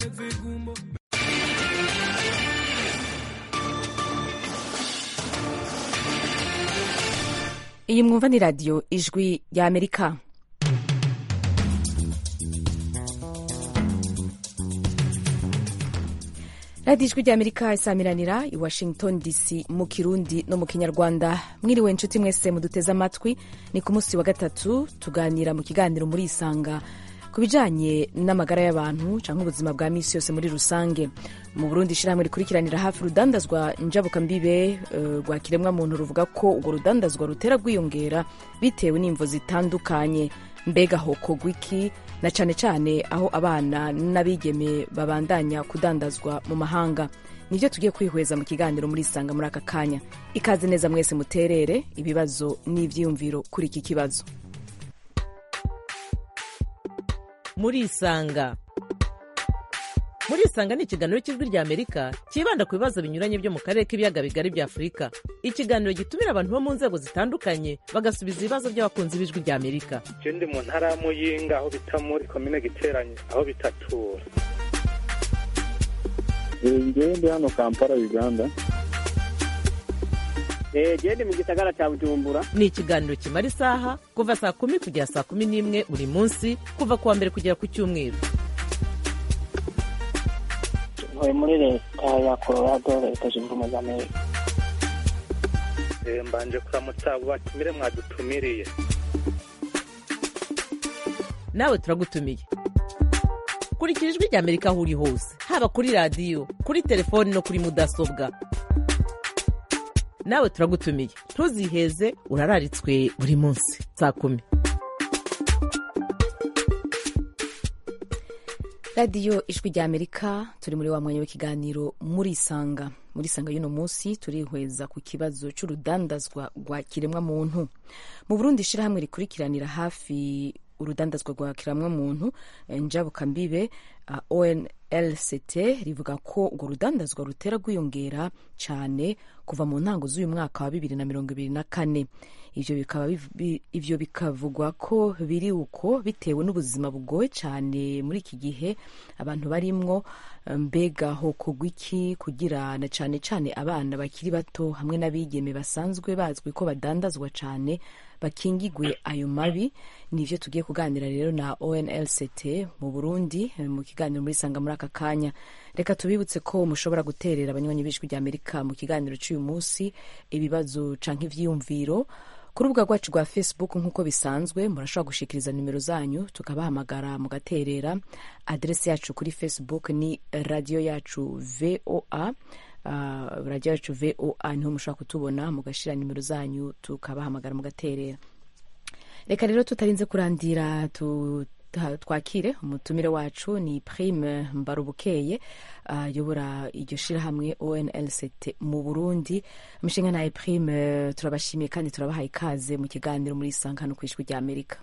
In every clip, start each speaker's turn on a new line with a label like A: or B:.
A: iyi mwumva ni radiyo ijwi rya amerika radiyo ijwi rya amerika isamiranira i washington dc mu kirundi no mu kinyarwanda mwiriwe inshuti mwese muduteze amatwi ni ku munsi wa gatatu tuganira mu kiganiro muri isanga ku bijanye n'amagara y'abantu canke ubuzima bwa misi yose muri rusange mu burundi ishirahamwe rikurikiranira hafi urudandazwa njabukambibe rwa uh, kiremwa muntu ruvuga ko urwo rudandazwa rutera rwiyongera bitewe n'imvo zitandukanye mbega hokorwa iki na cane cane aho abana n'abigeme babandanya kudandazwa mu mahanga nivyo tugiye kwihweza mu kiganiro muri isanga muri aka kanya ikaze neza mwese muterere ibibazo n'ivyiyumviro kuri iki kibazo
B: muri isanga muri isanga ni ikiganiro cy'ijwi rya amerika cyibanda ku bibazo binyuranye byo mu karere k'ibiyaga bigari bya afurika ikiganiro gitumira abantu bo mu nzego zitandukanye bagasubiza ibibazo by'abakunzi b'ijwi rya amerika
C: ndi mu ntara ya muyinga aho bita muri komine giteranye aho bitatura
D: ngewe ndi hano kampala uganda
E: gende mu gisagara cya bujumbura
B: ni ikiganiro kimara isaha kuva saa kumi kugera saa kumi n'imwe buri munsi kuva ku wa mbere kugera ku cyumweru
E: ntuye muri leta ya colorado leta zunze ubumwe za amerika
C: mbanje kuramutsa abo batumire mwadutumiriye
B: nawe turagutumiye kurikira ijwi rya amerika aho uri hose haba kuri radiyo kuri telefoni no kuri mudasobwa nawe turagutumiye ntuziheze urararitswe buri munsi saa kumi
A: radiyo ijwi rya amerika turi muri wa mwanya w'ikiganiro muri isanga muri isanga y'uno munsi turihweza ku kibazo cy'urudandazwa rwa kiremwa muntu mu burundi ishyirahamwe rikurikiranira hafi urudandazwa rwa kiremwa muntu njabukambibe uh, onlct rivuga ko urwo rudandazwa rutera rwiyongera cyane kuva mu ntango z'uyu mwaka wa bibiri na mirongo ibiri na kane ivyo bikaba ivyo bikavugwa ko biri uko bitewe n'ubuzima bugoye cyane muri iki gihe abantu barimwo mbega hokorwa iki kugira na cyane cyane abana bakiri bato hamwe n'abigeme basanzwe bazwi ko badandazwa cyane bakingigwe ayo mabi nivyo tugiye kuganira rero na onlct mu burundi mu kiganiro muri sanga muri aka kanya reka tubibutse ko mushobora guterera abanywanyi b'ijwi rya amerika mu kiganiro cy'uyu munsi ibibazo canke ivyiyumviro ku rubuga rwacu rwa facebook nk'uko bisanzwe murashobora gushikiriza nimero zanyu tukabahamagara mugaterera aderesi yacu kuri facebook ni radiyo yacu voa uh, radiyo yacu voa niho mushobora kutubona mugashira nimero zanyu tukabahamagara mugaterera reka rero tutarinze kurandira tu twakire umutumire wacu ni prime mbarubukeye ayobora uh, iryo shirahamwe onlct mu burundi umushinga naye prime turabashimiye kandi turabahaye ikaze mu kiganiro muri isanga hano ku ijwi rya amerika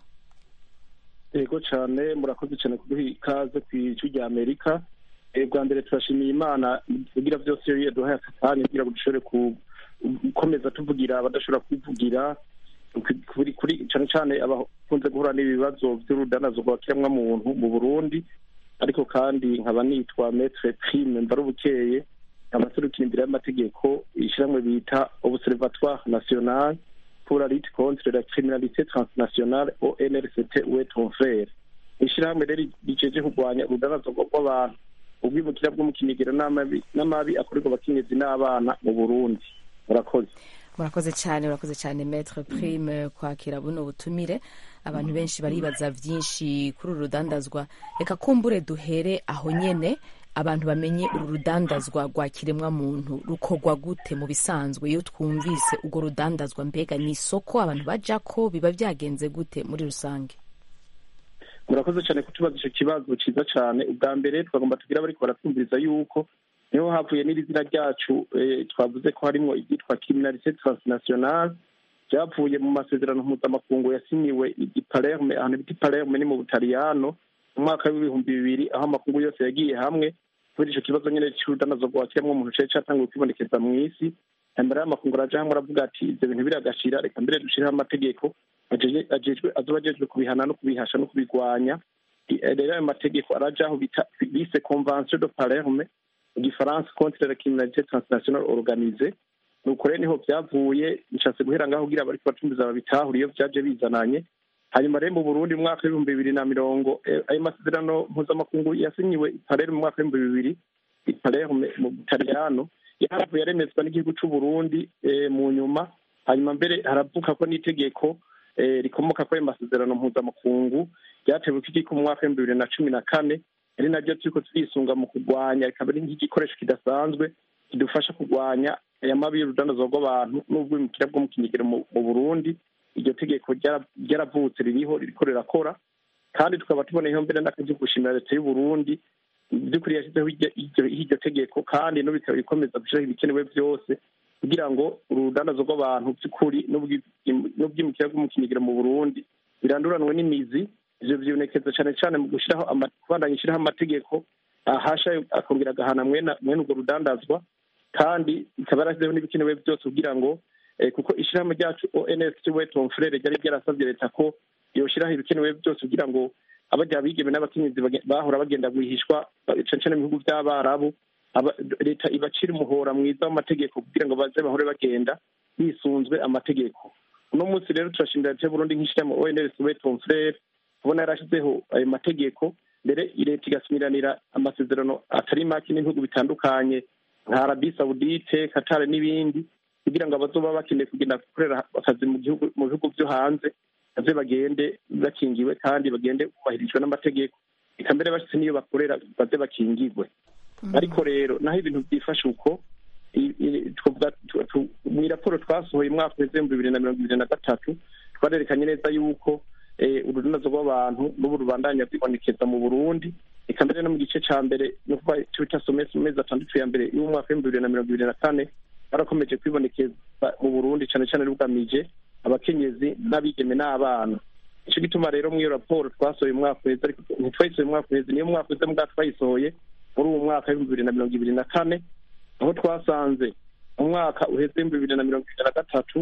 D: yego cyane murakoze cyane kuduha ikaze ku ijwi rya amerika bwa mbere turashimiye imana kugira byose iyo yaduhaye aka kanya kugira ngo dushobore gukomeza tuvugira abadashobora kwivugira kuri cyane cyane abakunze guhura n'ibibazo by'urudanazo rwa kiremwamuntu mu burundi ariko kandi nkaba nitwa metre prime mbarubukeye nkaba serukira imbere y'amategeko ishyirahamwe bita observatoire national pour la lutte contre la criminalité transnationale onrct weton frere ishyirahamwe rero riceje kurwanya urudanazo rw'abantu ubwimukira bwo mu kinigero n'amabi akorerwa abakenyezi n'abana mu burundi murakoze
A: murakoze cyane murakoze cyane metre prime kwakira buno butumire abantu benshi baribaza byinshi kuri uru rudandazwa reka kumbure duhere aho nyene abantu bamenye uru rudandazwa rwa kiremwa muntu rukorwa gute mu bisanzwe iyo twumvise urwo rudandazwa mbega ni isoko abantu bajako biba byagenze gute muri rusange
D: murakoze cyane kutubaza icyo kibazo cyiza cyane ubwa mbere twagomba tugira bariko baratwumviriza yuko niho havuye n'iri zina ryacu twavuze ko harimo iryitwa criminalité transnationale byavuye mu masezerano mpuzamakungu yasinyiwe i palerme ahantu bita palerme ni mu butaliyano mu mwaka w'ibihumbi bibiri aho amakungu yose yagiye hamwe kubera ico kibazo nyene c'urudanazo rwa kiremwa muntu cari catanguye kwibonekeza mw'isi mbere y'amakungu araja hamwe aravuga ati ivyo bintu biragashira reka mbere dushireho amategeko ajejwe azoba ajejwe kubihana no kubihasha no kubigwanya rero ayo mategeko arajaho bise convention de palerme mu gifaransa contre la criminalité transnationale organisée nuko rero niho byavuye nshatse guhera ngaho kugira abariko bacumbiza babitahure iyo vyaje bizananye hanyuma rero mu burundi mu mwaka w'ibihumbi bibiri na mirongo ayo masezerano mpuzamakungu yasinyiwe i palerme mu mwaka w'ibihumbi bibiri i palerme mu butaliyano yaravuye yaremezwa n'igihugu c'uburundi mu nyuma hanyuma mbere haravuka ko n'itegeko rikomoka kuri ayo masezerano mpuzamakungu ryatewe ko mu mwaka w'ibihumbi bibiri na cumi na kane ari naryo turiko turisunga mu kurwanya rikaba ari nk'igikoresho kidasanzwe kidufasha kurwanya aya mabi y'urudandazwa rw'abantu n'ubwimukira bwo mu kinyigiro mu burundi iryo tegeko ryaravutse ririho ririko rirakora kandi tukaba tuboneyeho mbere n'akazi gushimira leta y'uburundi by'ukuri yashyizeho iryo tegeko kandi no bikaba bikomeza gushyiraho ibikenewe byose kugira ngo urudandazwa rw'abantu by'ukuri n'ubwimukira bwo mu kinyigiro mu burundi biranduranwe n'imizi ivyo vyibonekeza cane cane mu gushiraho kubandanya ishiraho amategeko ahasha akongera agahana mwene urwo rudandazwa kandi ikaba yarashyizeho n'ibikenewe byose kugira ngo kuko ishirahamwe ryacu ons we tom frere ryari ryarasavye leta ko yoshiraho ibikenewe byose kugira ngo abarya bigeme n'abakenyezi bahora bagenda guhishwa cane cane mu bihugu vy'abarabu leta ibacira umuhora mwiza w'amategeko kugira ngo baze bahore bagenda bisunzwe amategeko uno munsi rero turashimira leta y'uburundi nk'ishirahamwe ons we tom frere kubona yarashyizeho ayo mategeko mbere leta igasumiranira amasezerano atari make n'ibihugu bitandukanye nka arabi saudite katare n'ibindi kugira ngo abazoba bakeneye kugenda gukorera akazi mu gihugu mu bihugu byo hanze baze bagende bakingiwe kandi bagende bubahirijwe n'amategeko reka mbere bashyize n'iyo bakorera baze bakingirwe ariko rero naho ibintu byifashe uko mu raporo twasohoye umwaka w'ibihumbi bibiri na mirongo ibiri na gatatu twarerekanye neza yuko urudanazo rw'abantu n'ubu rubandanya kwibonekeza mu burundi reka mbere no mu gice ca mbere nuko twita somesi mu mezi atandatu ya mbere y'umwaka w'ibihumbi bibiri na mirongo ibiri na kane barakomeje kwibonekeza mu burundi cane cane rugamije abakenyezi n'abigeme n'abana ico gituma rero mw'iyo raporo twasohoye umwaka uheze ariko ntitwayisohoye umwaka uheze niyo mwaka uheze mbwa twayisohoye muri uwo mwaka w'ibihumbi bibiri na mirongo ibiri na kane aho twasanze umwaka uheze w'ibihumbi bibiri na mirongo ibiri na gatatu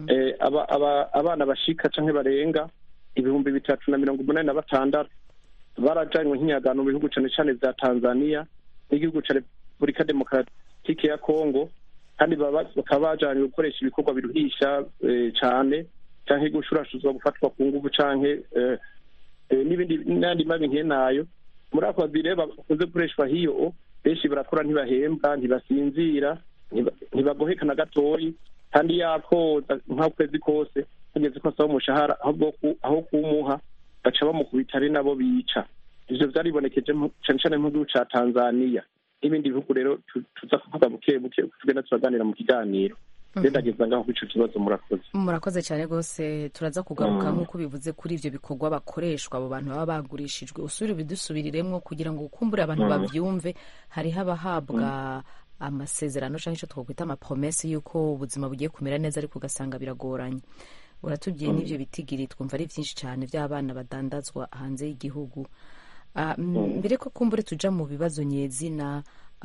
D: abana bashika canke barenga ibihumbi bitatu na mirongo umunani na batandatu barajanywe nk'inyagano mu bihugu cane cane vya tanzania n'igihugu ca repubulika demokaratike ya congo kandi bakaba bajanywe gukoresha ibikorwa biruhisha cane canke gushurashuzwa gufatwa ku nguvu canke n'ibindi n'andi mabi nk'enayo muri ako kazi rero bakunze gukoreshwa hiyo benshi barakora ntibahembwa ntibasinzira ntibagoheka na gatoyi kandi yakoza nk'ukwezi kose hageze ko asaba umushahara aho kumuha baca bamukubita ari nabo bica ivyo vyaribonekeje cane cane mu gihugu ca tanzaniya n'ibindi bihugu rero tuza kuvuga buke buke tugenda turaganira mu kiganiro ndageza ngaho kuri ico kibazo murakoze
A: murakoze cyane rwose turaza kugaruka nk'uko bivuze kuri ivyo bikorwa bakoreshwa abo bantu baba bagurishijwe usubire bidusubiriremwo kugira ngo ukumbure abantu bavyumve hariho abahabwa amasezerano cyangwa icyo twakwita amapromese y'uko ubuzima bugiye kumera neza ariko ugasanga biragoranye uratubwiye n'ibyo bitigiri twumva ari byinshi cyane by'abana badandazwa hanze y'igihugu mbere ko kumbure tuja mu bibazo nyezina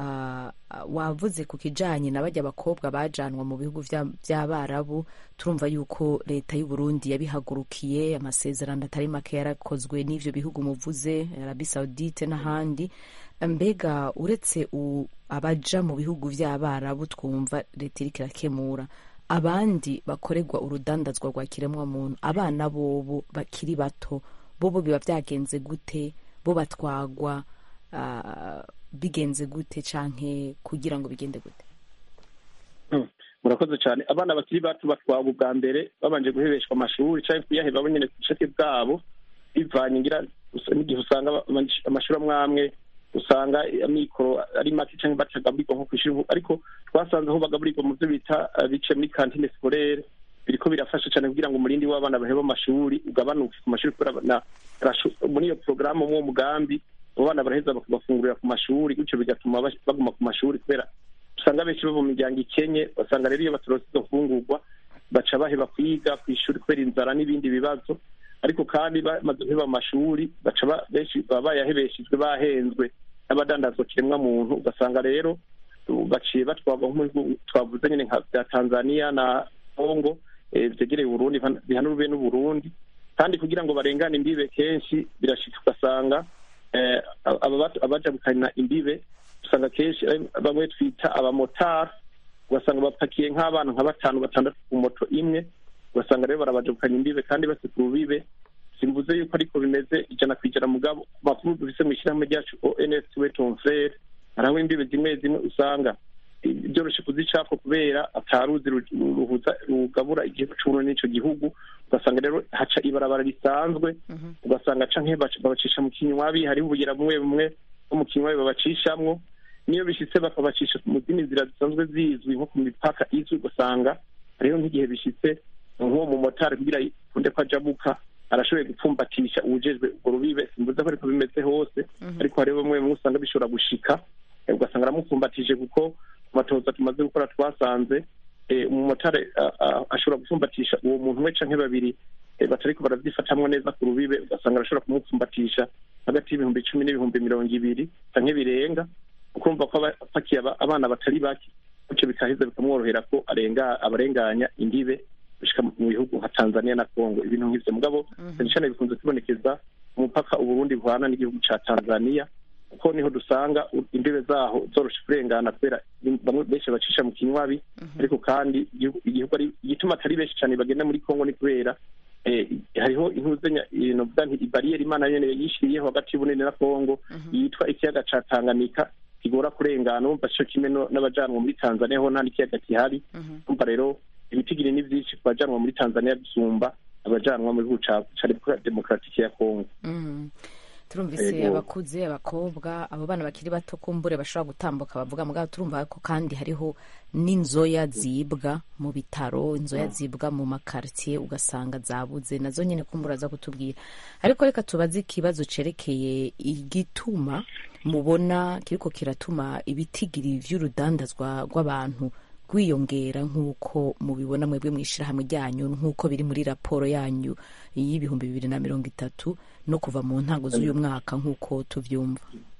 A: wavuze ku kijanye na bajya abakobwa bajanwa mu bihugu by'abarabu turumva yuko leta y'u Burundi yabihagurukiye amasezerano atari make yarakozwe n'ivyo bihugu muvuze Arabi Saudite n'ahandi mbega uretse abaja mu bihugu by'abarabu twumva leta iriko irakemura abandi bakorerwa urudandazwa rwa kiremwamuntu abana bobo bakiri bato bobo biba byagenze gute bo batwagwa bigenze gute canke kugira ngo bigende gute
D: murakoze cyane abana bakiri bato batwagwa ubwa mbere babanje guhebeshwa amashuri canke kuyaheba bo nyene ku bushake bwabo bivanye ngira n'igihe usanga amashuri amwe amwe usanga amikoro ari make canke batagaburirwa nko kw'ishuri ariko twasanze aho bagaburirwa mu byo bita bice muri kantine scolaire biriko birafasha cyane kugira ngo umurindi w'abana baheba amashuri ugabanuke ku mashuri kubera muri iyo porogaramu mw'uwo mugambi abo bana baraheza bakabafungurira ku mashuri gutyo bigatuma baguma ku mashuri kubera usanga benshi bava mu miryango ikenye basanga rero iyo batorose izo mfungurwa baca baheba kwiga ku ishuri kubera inzara n'ibindi bibazo ariko kandi bamaze guheba amashuri baca benshi baba bayahebeshejwe bahenzwe n'abadandazwa kiremwa muntu ugasanga rero baciye batwagwa nk'umuhigo twavuze nyine nka bya tanzania na congo vyegereye uburundi bihanurube n'uburundi kandi kugira ngo barengane imbibe kenshi birashika ugasanga eh, aba- abajabukana imbibe usanga kenshi ari bamwe twita abamotari ugasanga bapakiye nk'abana nka batanu batandatu ku moto imwe ugasanga rero barabajabukanya imbibe kandi base ku rubibe simvuze yuko ariko bimeze ijana ku ijana mugabo ku makuru dufise mu ishyirahamwe ryacu ons wetonfere hariho imbibe zimwe zimwe usanga byoroshe kuzicapfa kubera ataruzi ru- ruhuza rugabura igihugu c'uburundi n'ico gihugu ugasanga rero haca ibarabara risanzwe ugasanga canke baca- babacisha mu kinywabi hariho ubugera bumwe bumwe bwo mu kinywabi babacishamwo niyo bishitse bakabacisha mu zindi nzira zisanzwe zizwi nko ku mipaka izwi ugasanga hariho nk'igihe bishitse nk'uwo mumotari kugira kunde ko ajabuka arashoboye gupfumbatisha uwujejwe urwo rubibe simvuze ko ariko bimeze hose ariko hariho bamwe bamwe usanga bishobora gushika eh, ugasanga aramupfumbatije kuko ku matoza tumaze gukora twasanze eh, umumotari a- a- ashobora gupfumbatisha uwo muntu we canke babiri eh, batariko baravyifatamwo neza ku rubibe ugasanga arashobora kumupfumbatisha hagati y'ibihumbi icumi n'ibihumbi mirongo ibiri canke birenga ukumva ko aba apakiye aba- abana batari bake bityo bikaheza bikamworohera ko arenga abarenganya imbibe gushika mu bihugu nka tanzania na congo ibintu nk'ivyo mugabo cyane cyane bikunze kubonekeza umupaka uburundi buhana n'igihugu ca tanzania kuko niho dusanga u- imbibe zaho zoroshe kurengana kubera bamwe benshi bacisha mu kinywabi ariko kandi igihugu igihugu ari igituma atari benshi cyane bagenda muri congo ni kubera eh, hariho intuzenya novuga nti ibariyeri imana yene yishiriyeho hagati y'ubunini na congo yitwa ikiyaga ca tanganyika kigora kurengana wumva co kimwe no- n'abajanwa muri tanzania ho nta n'ikiyaga gihari umva rero ibitigiri ni vyinshi ku bajanwa muri tanzania gusumba abajanwa mu gihugu ca ca repubulika demokaratike ya congo
A: Mm. turumvise
D: Ego.
A: abakuze abakobwa abo bana bakiri bato kumbure bashobora gutambuka bavuga mugabo turumva ko kandi hariho n'inzoya zibwa mu bitaro inzoya zibwa mu makartier ugasanga zabuze nazo nyine kumbura za kutubwira ariko reka tubaze ikibazo cerekeye igituma mubona kiriko kiratuma ibitigiri vy'urudandazwa rw'abantu rwiyongera nk'uko mubibona mwebwe mu ishyirahamwe ryanyu nk'uko biri muri raporo yanyu y'ibihumbi bibiri na mirongo itatu no kuva mu ntango z'uyu mwaka nk'uko tuvyumva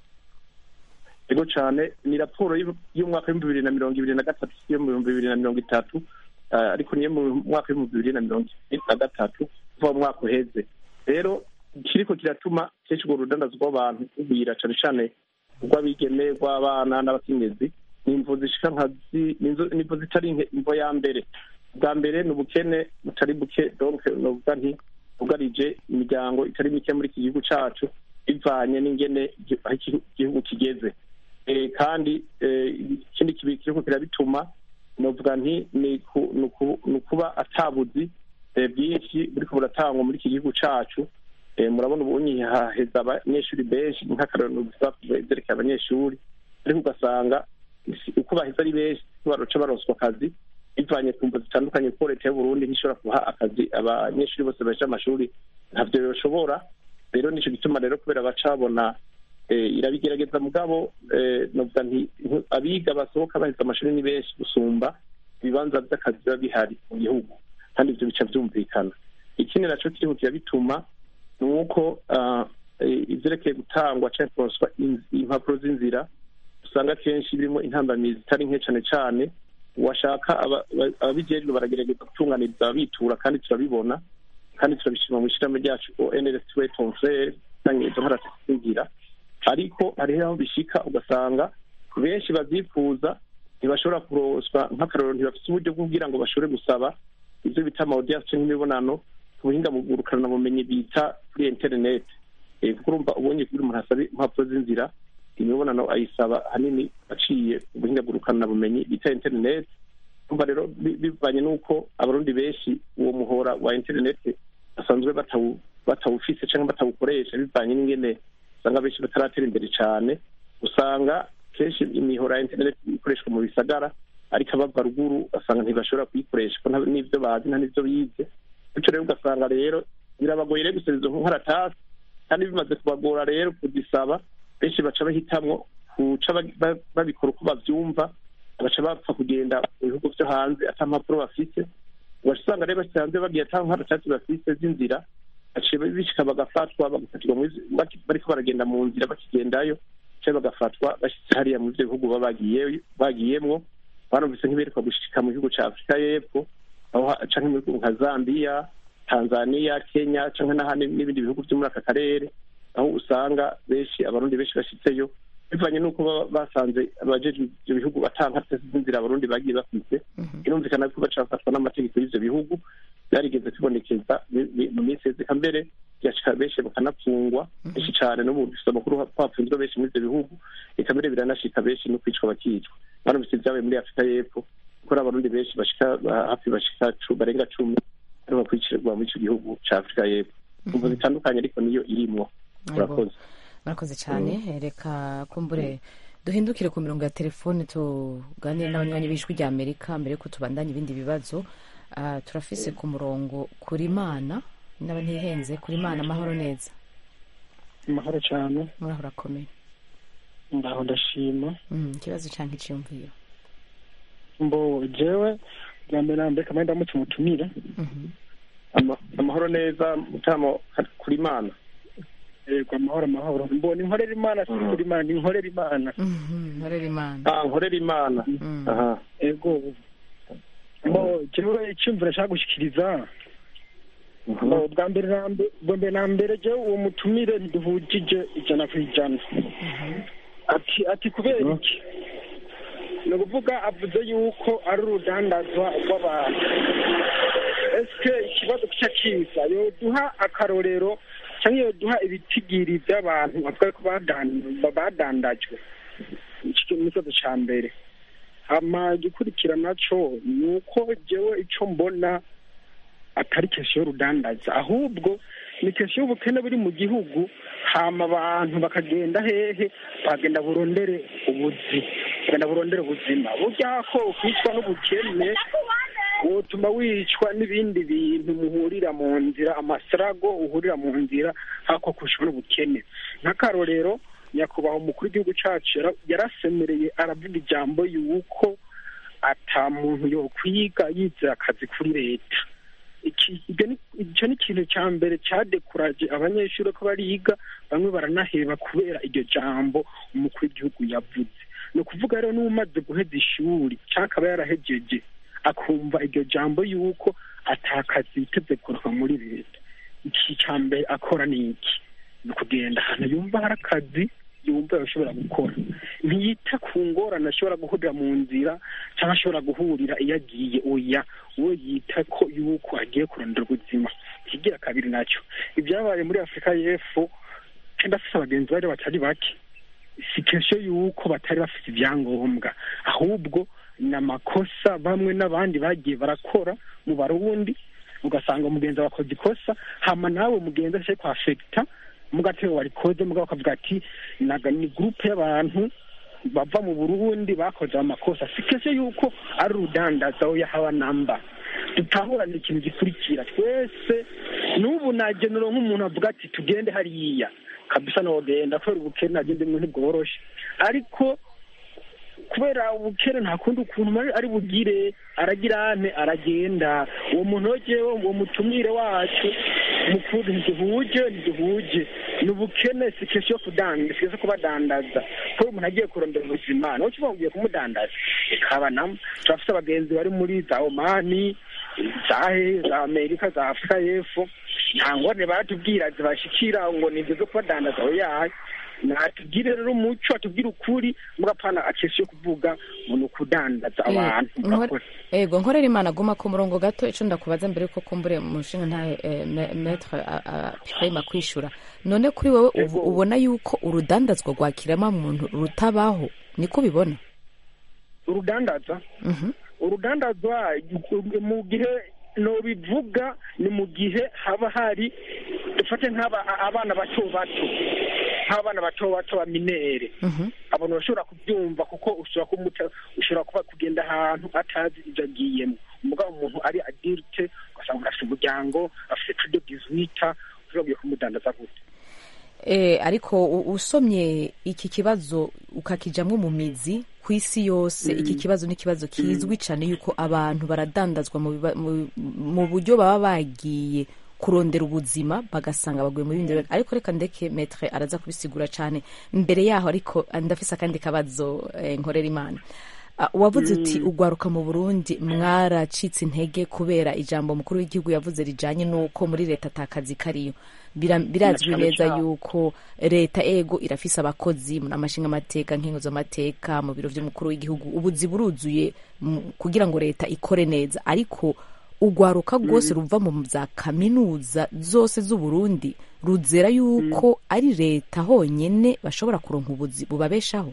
D: ego cane ni raporo y'u- y'umwaka w'ibihumbi bibiri na mirongo ibiri na gatatu si yo mu bihumbi bibiri na mirongo itatu ah, ariko niyo mu mwaka w'ibihumbi bibiri na mirongo ibiri na gatatu kuva mu mwaka uheze rero kiriko kiratuma kenshi urwo rudandazo rw'abantu rugwira cane cane rw'abigeme rw'abana n'abakenyezi ni imvo zishika nka zi- ni inzo- ni imvo zitari nke imvo ya mbere bwa mbere ni ubukene butari buke donc novuga nti bwugarije imiryango itari mike muri iki gihugu cacu bivanye n'ingene igi- aho iki- igihugu kigeze Eh, kandi eh, ikindi kibi kiriko kirabituma novuga nti ni ku- ni uku- ni ukuba atabuzi eh, bwinshi buriko buratangwa muri iki gihugu cacu Eh, murabona ubunyi haheza abanyeshuri benshi nk'akarorero gusa vyerekeye abanyeshuri ariko ugasanga isi- uko baheza ari benshi baroca baronswa akazi bivanye ku mvo zitandukanye kuko leta y'uburundi ntishobora kuha akazi abanyeshuri bose baje amashuri ntavyo yoshobora rero nico gituma rero kubera baca babona eh, irabigerageza mugabo eh, novuga nti ntu- abiga basohoka baheza amashuri ni benshi gusumba ibibanza vy'akazi biba bihari mu gihugu kandi ivyo bica vyumvikana ikindi naco kiriko kirabituma ni uko ah, eh, ivyerekeye gutangwa canke kuronswa in- impapuro z'inzira usanga kenshi birimo intambamizi zitari nke cane cane washaka aba- aba- ababijejwe baragerageza gutunganiriza ababitura kandi turabibona kandi turabishima mu ishyirahamwe ryacu onrs wetonfrere canke izo nkorazigira ariko hariho aho bishika ugasanga benshi bavyifuza ntibashobora kuroswa nk'akarorero ntibafise uburyo bwo kugira ngo bashobore gusaba ivyo bita amaudience canke imibonano ku buhinga bugurukana bumenyi bita kuri internet Eh, kuko urumva ubonye kuri umuntu asaba impapuro z'inzira imibonano ayisaba hanini aciye ubuhinga bugurukana bumenyi bita internet umva rero bi- bivanye n'uko abarundi benshi uwo muhora wa internet basanzwe batawu- batawufise canke batawukoresha bivanye n'ingene usanga benshi bataratera imbere cane usanga kenshi imihora ya internet ikoreshwa mu bisagara ariko abava ruguru basanga ntibashobora kuyikoresha kuko nta- n'ivyo bazi nta n'ivyo bize bityo rero ugasanga rero birabagoye rero gusaba izo nkoratasi kandi bimaze kubagora rero kuzisaba benshi baca bahitamwo kuca ba- ba- babikora uko bavyumva baca bapfa kugenda mu bihugu vyo hanze ata mpapuro bafise ugaca usanga rero bashitse hanze bagiye ata nkoratasi bafise z'inzira baciye bishika bagafatwa bagafatirwa muri- baki- bariko baragenda mu nzira bakigendayo canke bagafatwa bashitse hariya mu ivyo bihugu baba bagiyeyo- bagiyemwo barumvise nk'iberekwa gushika mu gihugu ca afurika y'epfo aho ha- canke mu bihugu nka zambiya tanzania kenya cyangwa n'ahandi n'ibindi bihugu byo muri aka karere aho usanga benshi abarundi benshi bashitseyo bivanye n'uko baba basanze abajejwe ibyo bihugu batanga z'inzira abarundi bagiye bafite birumvikana ko baca bafatwa n'amategeko y'ivyo bihugu byarigeze kwibonekeza mi- mi- mu minsi yeze mbere byashika benshi bakanapfungwa benshi cane n'ubu dufite amakuru ko hapfunzwe benshi muri ivyo bihugu eka mbere biranashika benshi no kwicwa bakicwa banumvise ibyabaye muri afurika y'epfo kuko ari abarundi benshi bashika ba- hafi bashika cu- barenga cumi ariho bakurikirwa muri ico gihugu ca afurika y'epfo umvo zitandukanye ariko niyo irimwo murakoze
A: murakoze cyane reka kumbure duhindukire ku mirongo ya telefone tuganire n'abanywanyi b'ijwi rya amerika mbere yuko tubandanya ibindi bibazo Ah, turafise ku murongo kuri mana naba ntihenze kuri mana amahoro neza
E: amahoro cyane
A: muraho urakomeye
E: ndaho ndashima
A: Mm, ikibazo cyangwa icyiyumviro
E: mbo jewe bwa mbere na mbere kamwe ndamutse umutumire
A: Mhm.
D: Ama- amahoro neza mutamo kuri mana
E: yego amahoro amahoro mbo ni nkorera imana si kuri imana ni nkorera imana
A: Mhm, nkorera imana
D: ah nkorera imana
A: Mm.
D: aha
E: yego mbo jewe icyumviro nshaka gushyikiriza mbo bwa mbere na mbere bwa mbere na mbere jewe uwo mutumire ntiduhujije ijana ku ijana ati ati kubera iki ni ukuvuga avuze yuko ari urudandazwa rw'abantu ese ikibazo kica kiza yoduha akarorero cyangwa yoduha ibitigiri by'abantu bavuga ko badan- badandajwe iki ni ikibazo cya mbere hama igikurikira naco ni uko jewe ico mbona atari kesiyo y'urudandaza ahubwo ni kesiyo y'ubukene buri mu gihugu hama abantu bakagenda hehe bagenda burondere ubuzi bagenda burondere ubuzima burya ko ukwicwa n'ubukene wotuma wicwa n'ibindi bintu muhurira mu nzira amasarago uhurira mu nzira hako kwicwa n'ubukene nk'akarorero nyakubahwa umukuru w'igihugu cacu yara- yarasemereye aravuga ijambo yuko ata muntu yokwiga yizera akazi kuri leta iki ibyo ni- icyo ni ikintu cya mbere cyadekuraje abanyeshuri ko bariga bamwe baranaheba kubera iryo jambo umukuru w'igihugu yavuze ni ukuvuga rero n'umaze guheza ishuri cyangwa akaba yarahejeje akumva iryo jambo yuko atakazi yiteze kuroka muri leta iki cya mbere akora ni iki ni ukugenda ahantu yumva hari akazi yumva ashobora gukora ntiyita ku ngorane ashobora guhurira mu nzira cyangwa ashobora guhurira iyo agiye oya we yita ko yuko agiye kurondera ubuzima ikigira kabiri nacyo ibyabaye muri afurika y'epfo kandi afite abagenzi bari batari bake si kesho yuko batari bafite ibyangombwa ahubwo ni amakosa bamwe n'abandi bagiye barakora mu barundi ugasanga umugenzi wakoze ikosa hama nawe mugenzi ashaka kwafekita mugatero warikoze mugabo akavuga ati naga ni gurupe y'abantu bava mu burundi bakoze amakosa si kesho yuko ari urudandaza oya haba namba dutahurane ikintu gikurikira twese n'ubu nagenera nk'umuntu avuga ati tugende hariya kabisa nogenda kubera ubukene agende mu ntibworoshe ariko kubera ubukene nta kundi ukuntu mari ari bugire aragira ane aragenda uwo muntu wegewe uwo mutumire wacu mukuru ntiduhuje ntiduhuje ni ubukene si kesho yo kudanda si kesho kubadandaza kubera umuntu agiye kurondera ubuzima nawe kiba ugiye kumudandaza ikaba namo turafite abagenzi bari muri za omani za he za amerika za afurika y'epfo nta ngorane baratubwira zibashikira ngo ni ibyo zo kubadandaza oyaye natubwire rero umuco atubwire ukuri mugapana akesi yo kuvuga ngo ni ukudandaza abantu
A: Eh,
E: murakoze
A: ego nkorera imana guma ku murongo gato icyo ndakubaza mbere yuko kumbure umushinga nta eh, me- metre pima kwishura none kuri wowe ubu- ubona yuko urudandazwa rwa kiremwamuntu rutabaho niko ubibona
E: urudandaza
A: Mhm.
E: urudandazwa mu gihe nobivuga ni mu gihe haba hari dufate nk'aba abana bato bato nk'abana bato bato ba minere
A: Mhm.
E: abantu bashobora kubyumva kuko ushobora kumuta ushobora kuba kugenda ahantu atazi ibyo agiyemo umugabo umuntu ari adirite ugasanga umuntu afite umuryango afite tudo dizwita ushobora kumudandaza gute
A: Eh, ariko u- usomye iki kibazo ukakijamwo mu mizi ku isi yose iki kibazo ni ikibazo kizwi cyane yuko abantu baradandazwa mu biba- mu- mu buryo baba bagiye kurondera ubuzima bagasanga baguye mu bindi bibazo. ariko reka ndeke metre araza kubisigura cyane mbere yaho ariko ndafise akandi kabazo eh, nkorera imana Ah, wavuze uti ugwaruka mu burundi mwaracitse intege kubera ijambo mukuru w'igihugu yavuze rijanye n'uko muri leta atakazi kariyo Bira- birazwi
E: cyane
A: neza
E: cyane.
A: yuko leta ego irafise abakozi mu amashinga amateka nk'inkozamateka mu biro vy'umukuru w'igihugu ubuzi buruzuye mu- kugira ngo leta ikore neza ariko ugwaruka rwose ruva mu za kaminuza zose z'uburundi ruzera yuko ari leta honyene bashobora kuronka ubuzi bubabeshaho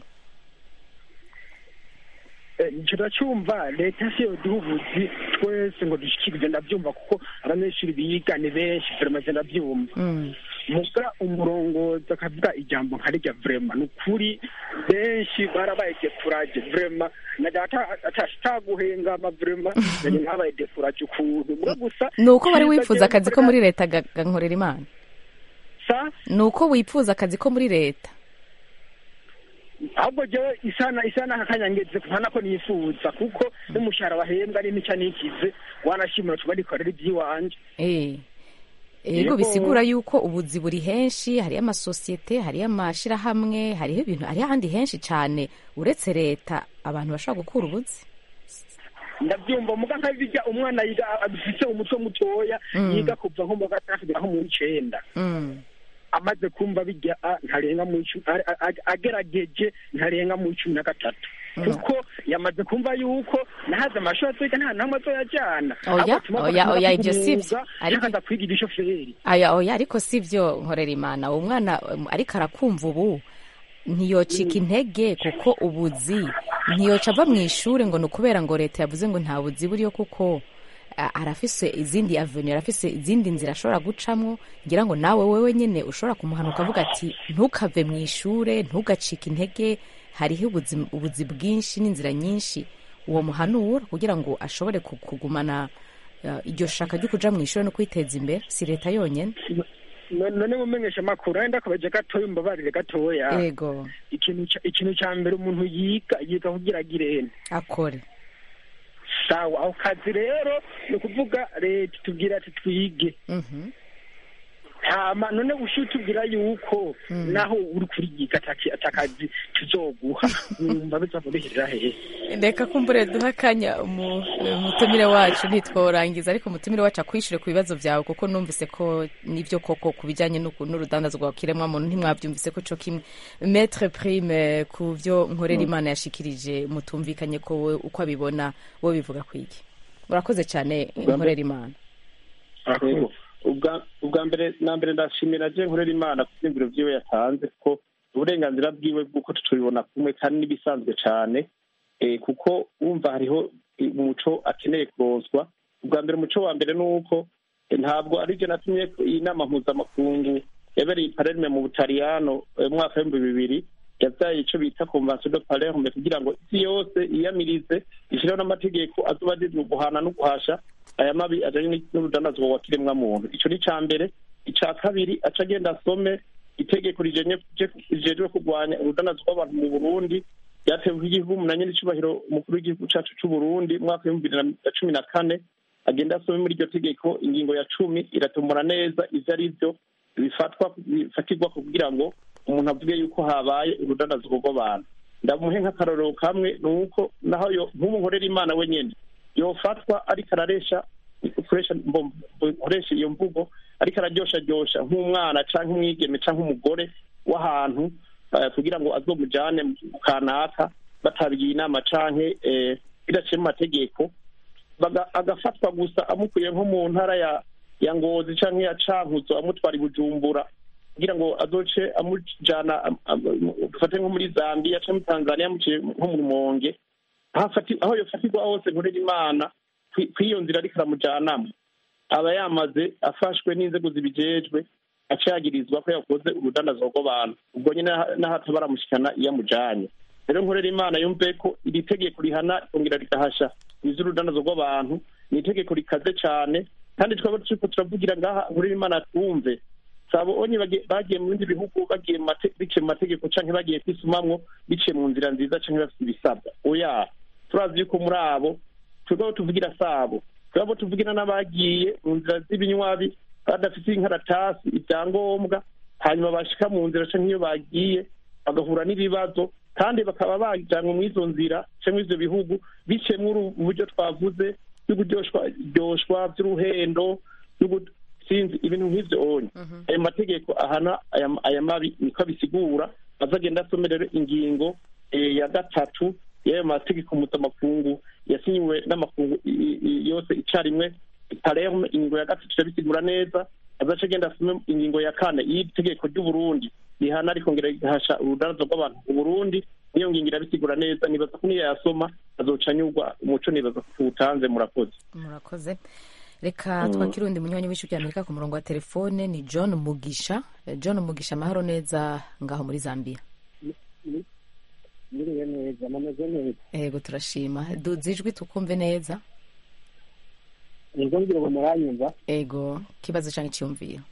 E: turacyumva leta si yo duha ubuzi twese ngo dushyikirize ndabyumva kuko abanyeshuri biga ni benshi verema ndabyumva
A: Mm.
E: muga umurongozi akavuga ijambo nka rijya vrema ni ukuri benshi barabaye defuraje vrema najya ataguhengama vrema nanjye ntabaye defuraje ukuntu muga gusa
A: ni uko wari
E: cyiza
A: wifuza akazi ko
E: genda-
A: muri leta ga- ga nkorera imana
E: sa
A: ni uko wifuza akazi ko muri leta
E: ahubwo jewe isana isana kakanyangeze ntana ko nifuza kuko n'umushahara bahembwa ari nica nikize wanashimira tuba nikorera iby'iwanje
A: Eh. ego
E: Yego.
A: bisigura yuko ubuzi buri henshi hariyo amasosiyete hariyo amashirahamwe hariho ibintu hariho ahandi henshi cyane uretse leta abantu bashobora gukura ubuzi
E: ndabyumva muga nkabijya umwana yiga afite umutwe mutoya
A: Mm.
E: yiga kuva nko mu wa gatandatu kugera nko mu w'icenda
A: Mm.
E: amaze kumva bijya a- ntarenga mu icumi a- a- a- agerageje ntarenga mu cumi na gatatu kuko yamaze kumva yuko nahaze amashuri aziga nta namwe azoyajyana
A: Oya,
E: Ahubwo atuma
A: oya,
E: bakunda
A: oya,
E: kwiga
A: ibyo si
E: umwuga
A: byo. Ariko-
E: cyangwa aza kwiga igishoferi
A: aya oya ariko si byo nkorera imana uwo mwana um, ariko arakumva ubu ntiyocika intege kuko ubuzi ntiyoca ava mu ishuri ngo ni ukubera ngo leta yavuze ngo nta buzi buriyo kuko a- arafise izindi avenue arafise izindi nzira ashobora gucamwo ngira ngo nawe wewe nyene ushobora kumuhana ukavuga ati ntukave mu ishure ntugacike intege hariho ubuzi, ubuzi bwinshi n'inzira nyinshi uwo muhanura kugira ngo ashobore ku- kugumana uh, iryo shaka ryo kuja mu ishuri no kwiteza imbere si leta yonyene
E: No- none mumenyesha amakuru wenda akabaje gatoya umbabarire gatoya
A: ego
E: ikintu ca- ikintu ca mbere umuntu yiga yiga kugira agirene
A: akore
E: sawa ako kazi rero ni ukuvuga leta itubwira ati twige
A: Mhm.
E: hama none ushiye utubwira yuko naho uri kuriyiga ataki- atakazi tuzoguha numva bizava bihirira hehe
A: reka kumbure duha akanya umu- umutumire wacu ntitworangiza ariko umutumire wacu akwishyure ku bibazo byawe kuko numvise ko nibyo koko ku bijyanye n'uku- n'urudandazwa rwa kiremwamuntu ntimwabyumvise ko co kimwe metre prime ku byo nkorera imana yashikirije mutumvikanye ko we uko abibona wowe bivuga ku iki urakoze cyane nkorera imana
D: Yego. ubwa ubwa mbere na mbere ndashimira je nkorera imana ku vyiyumviro vyiwe yatanze kuko uburenganzira bwiwe bw'uko tutubibona kumwe kandi n'ibisanzwe cane eh, kuko wumva hariho eh, umuco akeneye kuronswa ubwa mbere umuco wa mbere ni uko eh, ntabwo ari je natumye ko iyi nama mpuzamakungu yabereye i palerme mu butaliyano eh, mu mwaka w'ibihumbi bibiri yavyaye ico bita convention de palerme kugira ngo isi yose yiyamirize ishireho n'amategeko azoba ajejwe guhana no guhasha aya mabi ajanye n'urudandazwa wa kiremwa muntu ico ni ca mbere ica kabiri aca agenda asome itegeko rijenye- rijejwe kurwanya urudandazwa rw'abantu mu burundi ryatewe igihugu umunanye n'icubahiro umukuru w'igihugu cacu c'uburundi mu mwaka w'ibihumbi bibiri na cumi na kane agenda asome muri iryo tegeko ingingo ya cumi iratumura neza ivyo ari vyo bifatwa bifatirwa kugira ngo umuntu avuge yuko habaye urudandazwa rw'abantu ndamuhe nk'akarorero kamwe ni uko naho yo nk'ubu nkorera imana wenyene yofatwa ariko araresha ukoresha mbom- ukoresha iyo mvugo ariko araryosharyosha nk'umwana canke umwigeme canke umugore w'ahantu eh, kugira ngo azomujane mu kanaka batabigiye inama canke eh, bidaciye mu mategeko baga- agafatwa gusa amukuye nko mu ntara ya ya ngozi canke ya cankuzo amutwara i bujumbura kugira ngo azoce amujana am- am- dufate nko muri zambia canke muri tanzania amuciye nko mu rumonge aho afati- aho yofatirwa hose nkorera imana kwi- kw'iyo nzira ariko aramujanamo aba yamaze afashwe n'inzego zibijejwe acagirizwa ko yakoze urudandazwa rw'abantu ubwo nyine n'aha- n'ahato baramushikana iyo amujanye rero nkorera imana yumve ko iri tegeko rihana rikongera rigahasha ivy'urudandazwa rw'abantu ni itegeko rikaze cane kandi twaba turiko turavugira ngaha nkorera imana twumve sabo onye bage- bagiye mu bindi bihugu bagiye mu mate- biciye mu mategeko canke bagiye kwisumamwo biciye mu nzira nziza canke bafite ibisabwa oya turazi yuko muri abo twebwe abo tuvugira sabo twebwe abo tuvugira n'abagiye mu nzira z'ibinywabi badafite inkaratasi ibyangombwa hanyuma bashika mu nzira canke iyo bagiye bagahura n'ibibazo kandi bakaba bajyanwe muri izo nzira cyangwa ivyo bihugu biciye muri ubu buryo twavuze by'uburyoshwa by'uruhendo sinzi ibintu nk'ivyo onye ayo mategeko ahana aya mabi niko abisigura azagenda asome rero ingingo ya gatatu y'ayo mategeko mpuzamakungu yasinyiwe n'amakungu yose icarimwe palerme ingingo ya gatatu irabisigura neza azaca agenda asome ingingo ya kane y'itegeko ry'uburundi rihana rikongera rihasha urudarazo rw'abantu mu burundi niyo ngingo irabisigura neza nibaza ko niyo yasoma azoca anyurwa umuco nibaza ko tuwutanze murakoze
A: murakoze reka twakire undi munywanyi w'ijwi ry'amerika ku murongo wa telefone ni john mugisha john mugisha amahoro neza ngaho muri zambia
F: muriwe neza mumeze neza
A: yego turashima duze ijwi tukumve neza
F: ego ngira ngo muranyumva
A: ego kibazo cyangwa icyumviro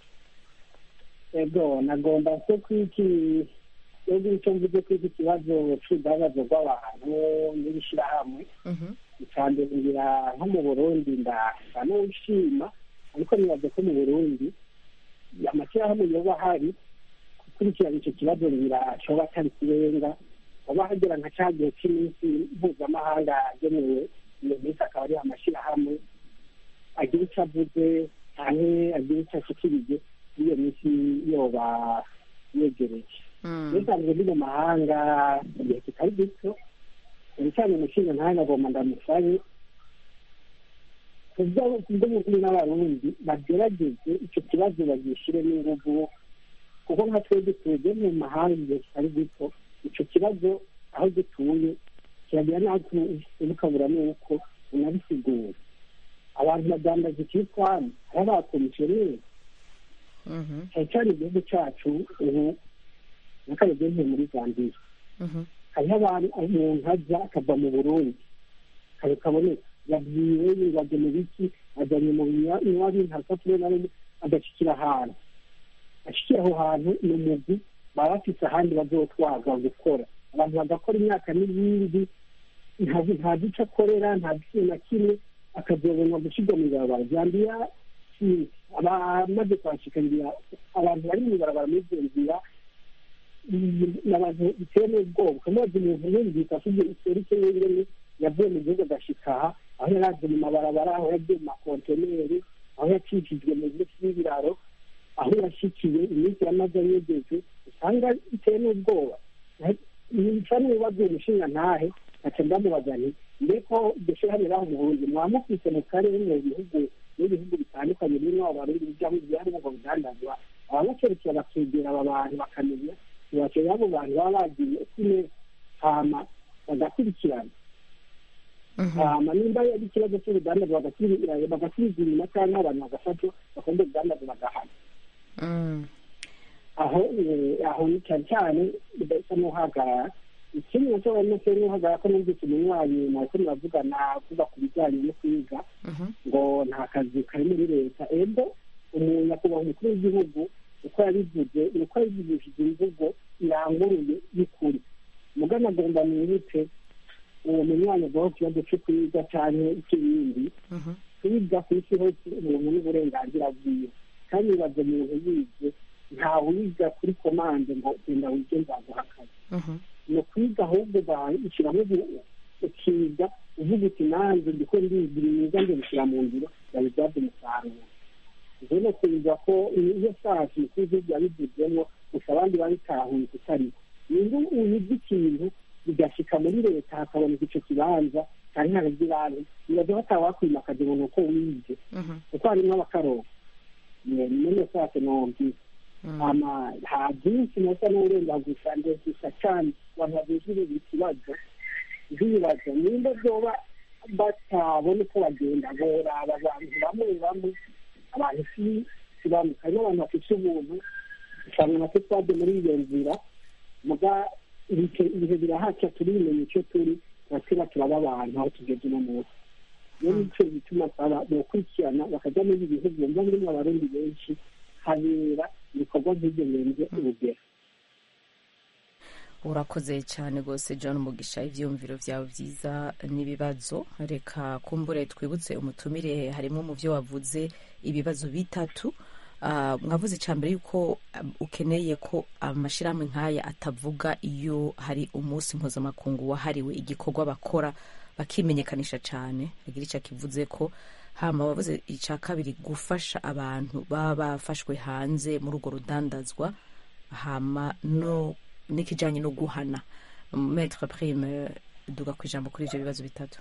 F: ego nagomba se kwiki ego icyo mvuze kwiki ikibazo c'urudandazo rw'abantu n'ibishirahamwe icambere ngira nko mu burundi ndasa n'uwishima ariko nibaze ko mu burundi amashyirahamwe yoba ahari gukurikirana icyo kibazo ngira coba atari kirenga hoba hagera nka ca gihe c'iminsi mpuzamahanga agenewe iyo minsi akaba ari amashyirahamwe agira icyo avuze canke agira icyo ashikirije iyo minsi yoba yegereje nisanzwe ndi mu mahanga igihe kitari gito ibicanye umushinga ntahe nagomba ndamusabe kubw'umukuru n'abarundi bagerageze icyo kibazo bagishire n'inguvu kuko nka twebwe twebwe mu mahanga igihe kitari gito ico kibazo aho dutuye kiragira naho ubukabura n'uko unabisigura abantu badandaza ikitwani hari abakomisiyoneri cyane cyane igihugu cyacu ubu n'akaregenke muri zambiya hariho abantu umuntu ajya akava mu burundi kare kaboneka yabwiwe yibajya mu biki ajyanye mu binywa bintasapure na rimwe agashikira ahantu ashikira aho hantu ni umugwi baba bafise ahandi bazotwaga gukora abantu bagakora imyaka n'ibindi ntazi ico akorera ntazi ikintu na kimwe akazobonwa gushirwa mu ibarabara zambiya abamaze kwashikarira abantu bari mu ibarabara muri izo nzira n'abantu bitewe n'ubwoba ukamaze umuntu yumvise afite iserike y'ingene yavuye mu gihugu agashika aha aho yaraje mu mabarabara aho yagiye mu makonteneri aho yacishijwe mu bice by'ibiraro aho yashikiye iminsi yamaze yegeje usanga bitewe n'ubwoba nsa n'ibibazo umushinga ntahe nkaca ndamubaza nti mbeko dushirahamwe raho mu burundi mwamufise mu karere mu bihugu n'ibihugu bitandukanye birimo abarundi bijamwo ibyarimo ngo bidandazwa ababakerekera bakegera aba bantu bakamenya ntibakeye abo bantu baba bagiye kune hama bagakurikirana hama nimba ari ikibazo cy'urudandazwa bagasubiza inyuma cyangwa abantu bagafatwa bakunda urudandazwa bagahana aho aho ni cyane cyane bidasa n'uhagarara ikindi nacyo barimo se n'uhagarara ko numvise umunywanyi mwariko muravugana kuva ku bijyanye no kwiga ngo nta kazi kari muri leta ebo umuntu nyakubahwa umukuru w'igihugu uko yabivuze ni uko yabivugishije imvugo iranguruye y'ukuri mugana agomba mwibutse uwo munywanyi agwaho ikibazo cyo kwiga cyane ikibindi kwiga ku isi hose umuntu n'uburenganzira bwiwe kandi bibaze umuntu yize ntawiga kuri komande ngo genda wige nzaguha akazi ni ukwiga ahubwo ushyiramo ukiga uvuga uti nanjye ndiko ndigira mwiza nje gushyira mu ngiro yabibyaza umusaruro ibyo ni ukubiza ko iyo sasi umukuru w'igihugu yabivuzemo gusa abandi babitahuye kutari niba uyiga ikintu bigashika muri leta hakaboneka ico kibanza cyane nk'abagirantu bibaza batawakwimakaza umuntu uko wize kuko harimwo abakaroba none sase nomvise ama nta byinshi nasa n'urenga gusa ndetse cyane abantu babijurira ikibazo bibaza nimba byoba batabona uko bagenda boraba abantu bamwe bamwe abantu si si bamwe harimo abantu bafite ubuntu usanga natwe twaje muri iyo nzira muga ibihe birahaca turimenya icyo turi turatira turaba abantu aho tugeze uno munsi niyo nicyo bituma saba bokurikirana bakajya muri ibi bihugu bumva birimo abarundi benshi habera ibikorwa nk'ibyo birenze urugero
A: urakoze cyane rwose john mugisha ibyiyumviro byawe byiza n'ibibazo reka kumbure twibutse umutumire harimo mu byo wavuze ibibazo bitatu Ah, mwavuze icya mbere yuko um, ukeneye ko amashyirahamwe nk'aya atavuga iyo hari umunsi mpuzamakungu wahariwe igikorwa bakora bakimenyekanisha cyane agira icyo akivuze ko hama wavuze icya kabiri gufasha abantu baba bafashwe hanze muri urwo rudandazwa hama no n'ikijyanye no guhana metre prime duga ku ijambo kuri ibyo bibazo bitatu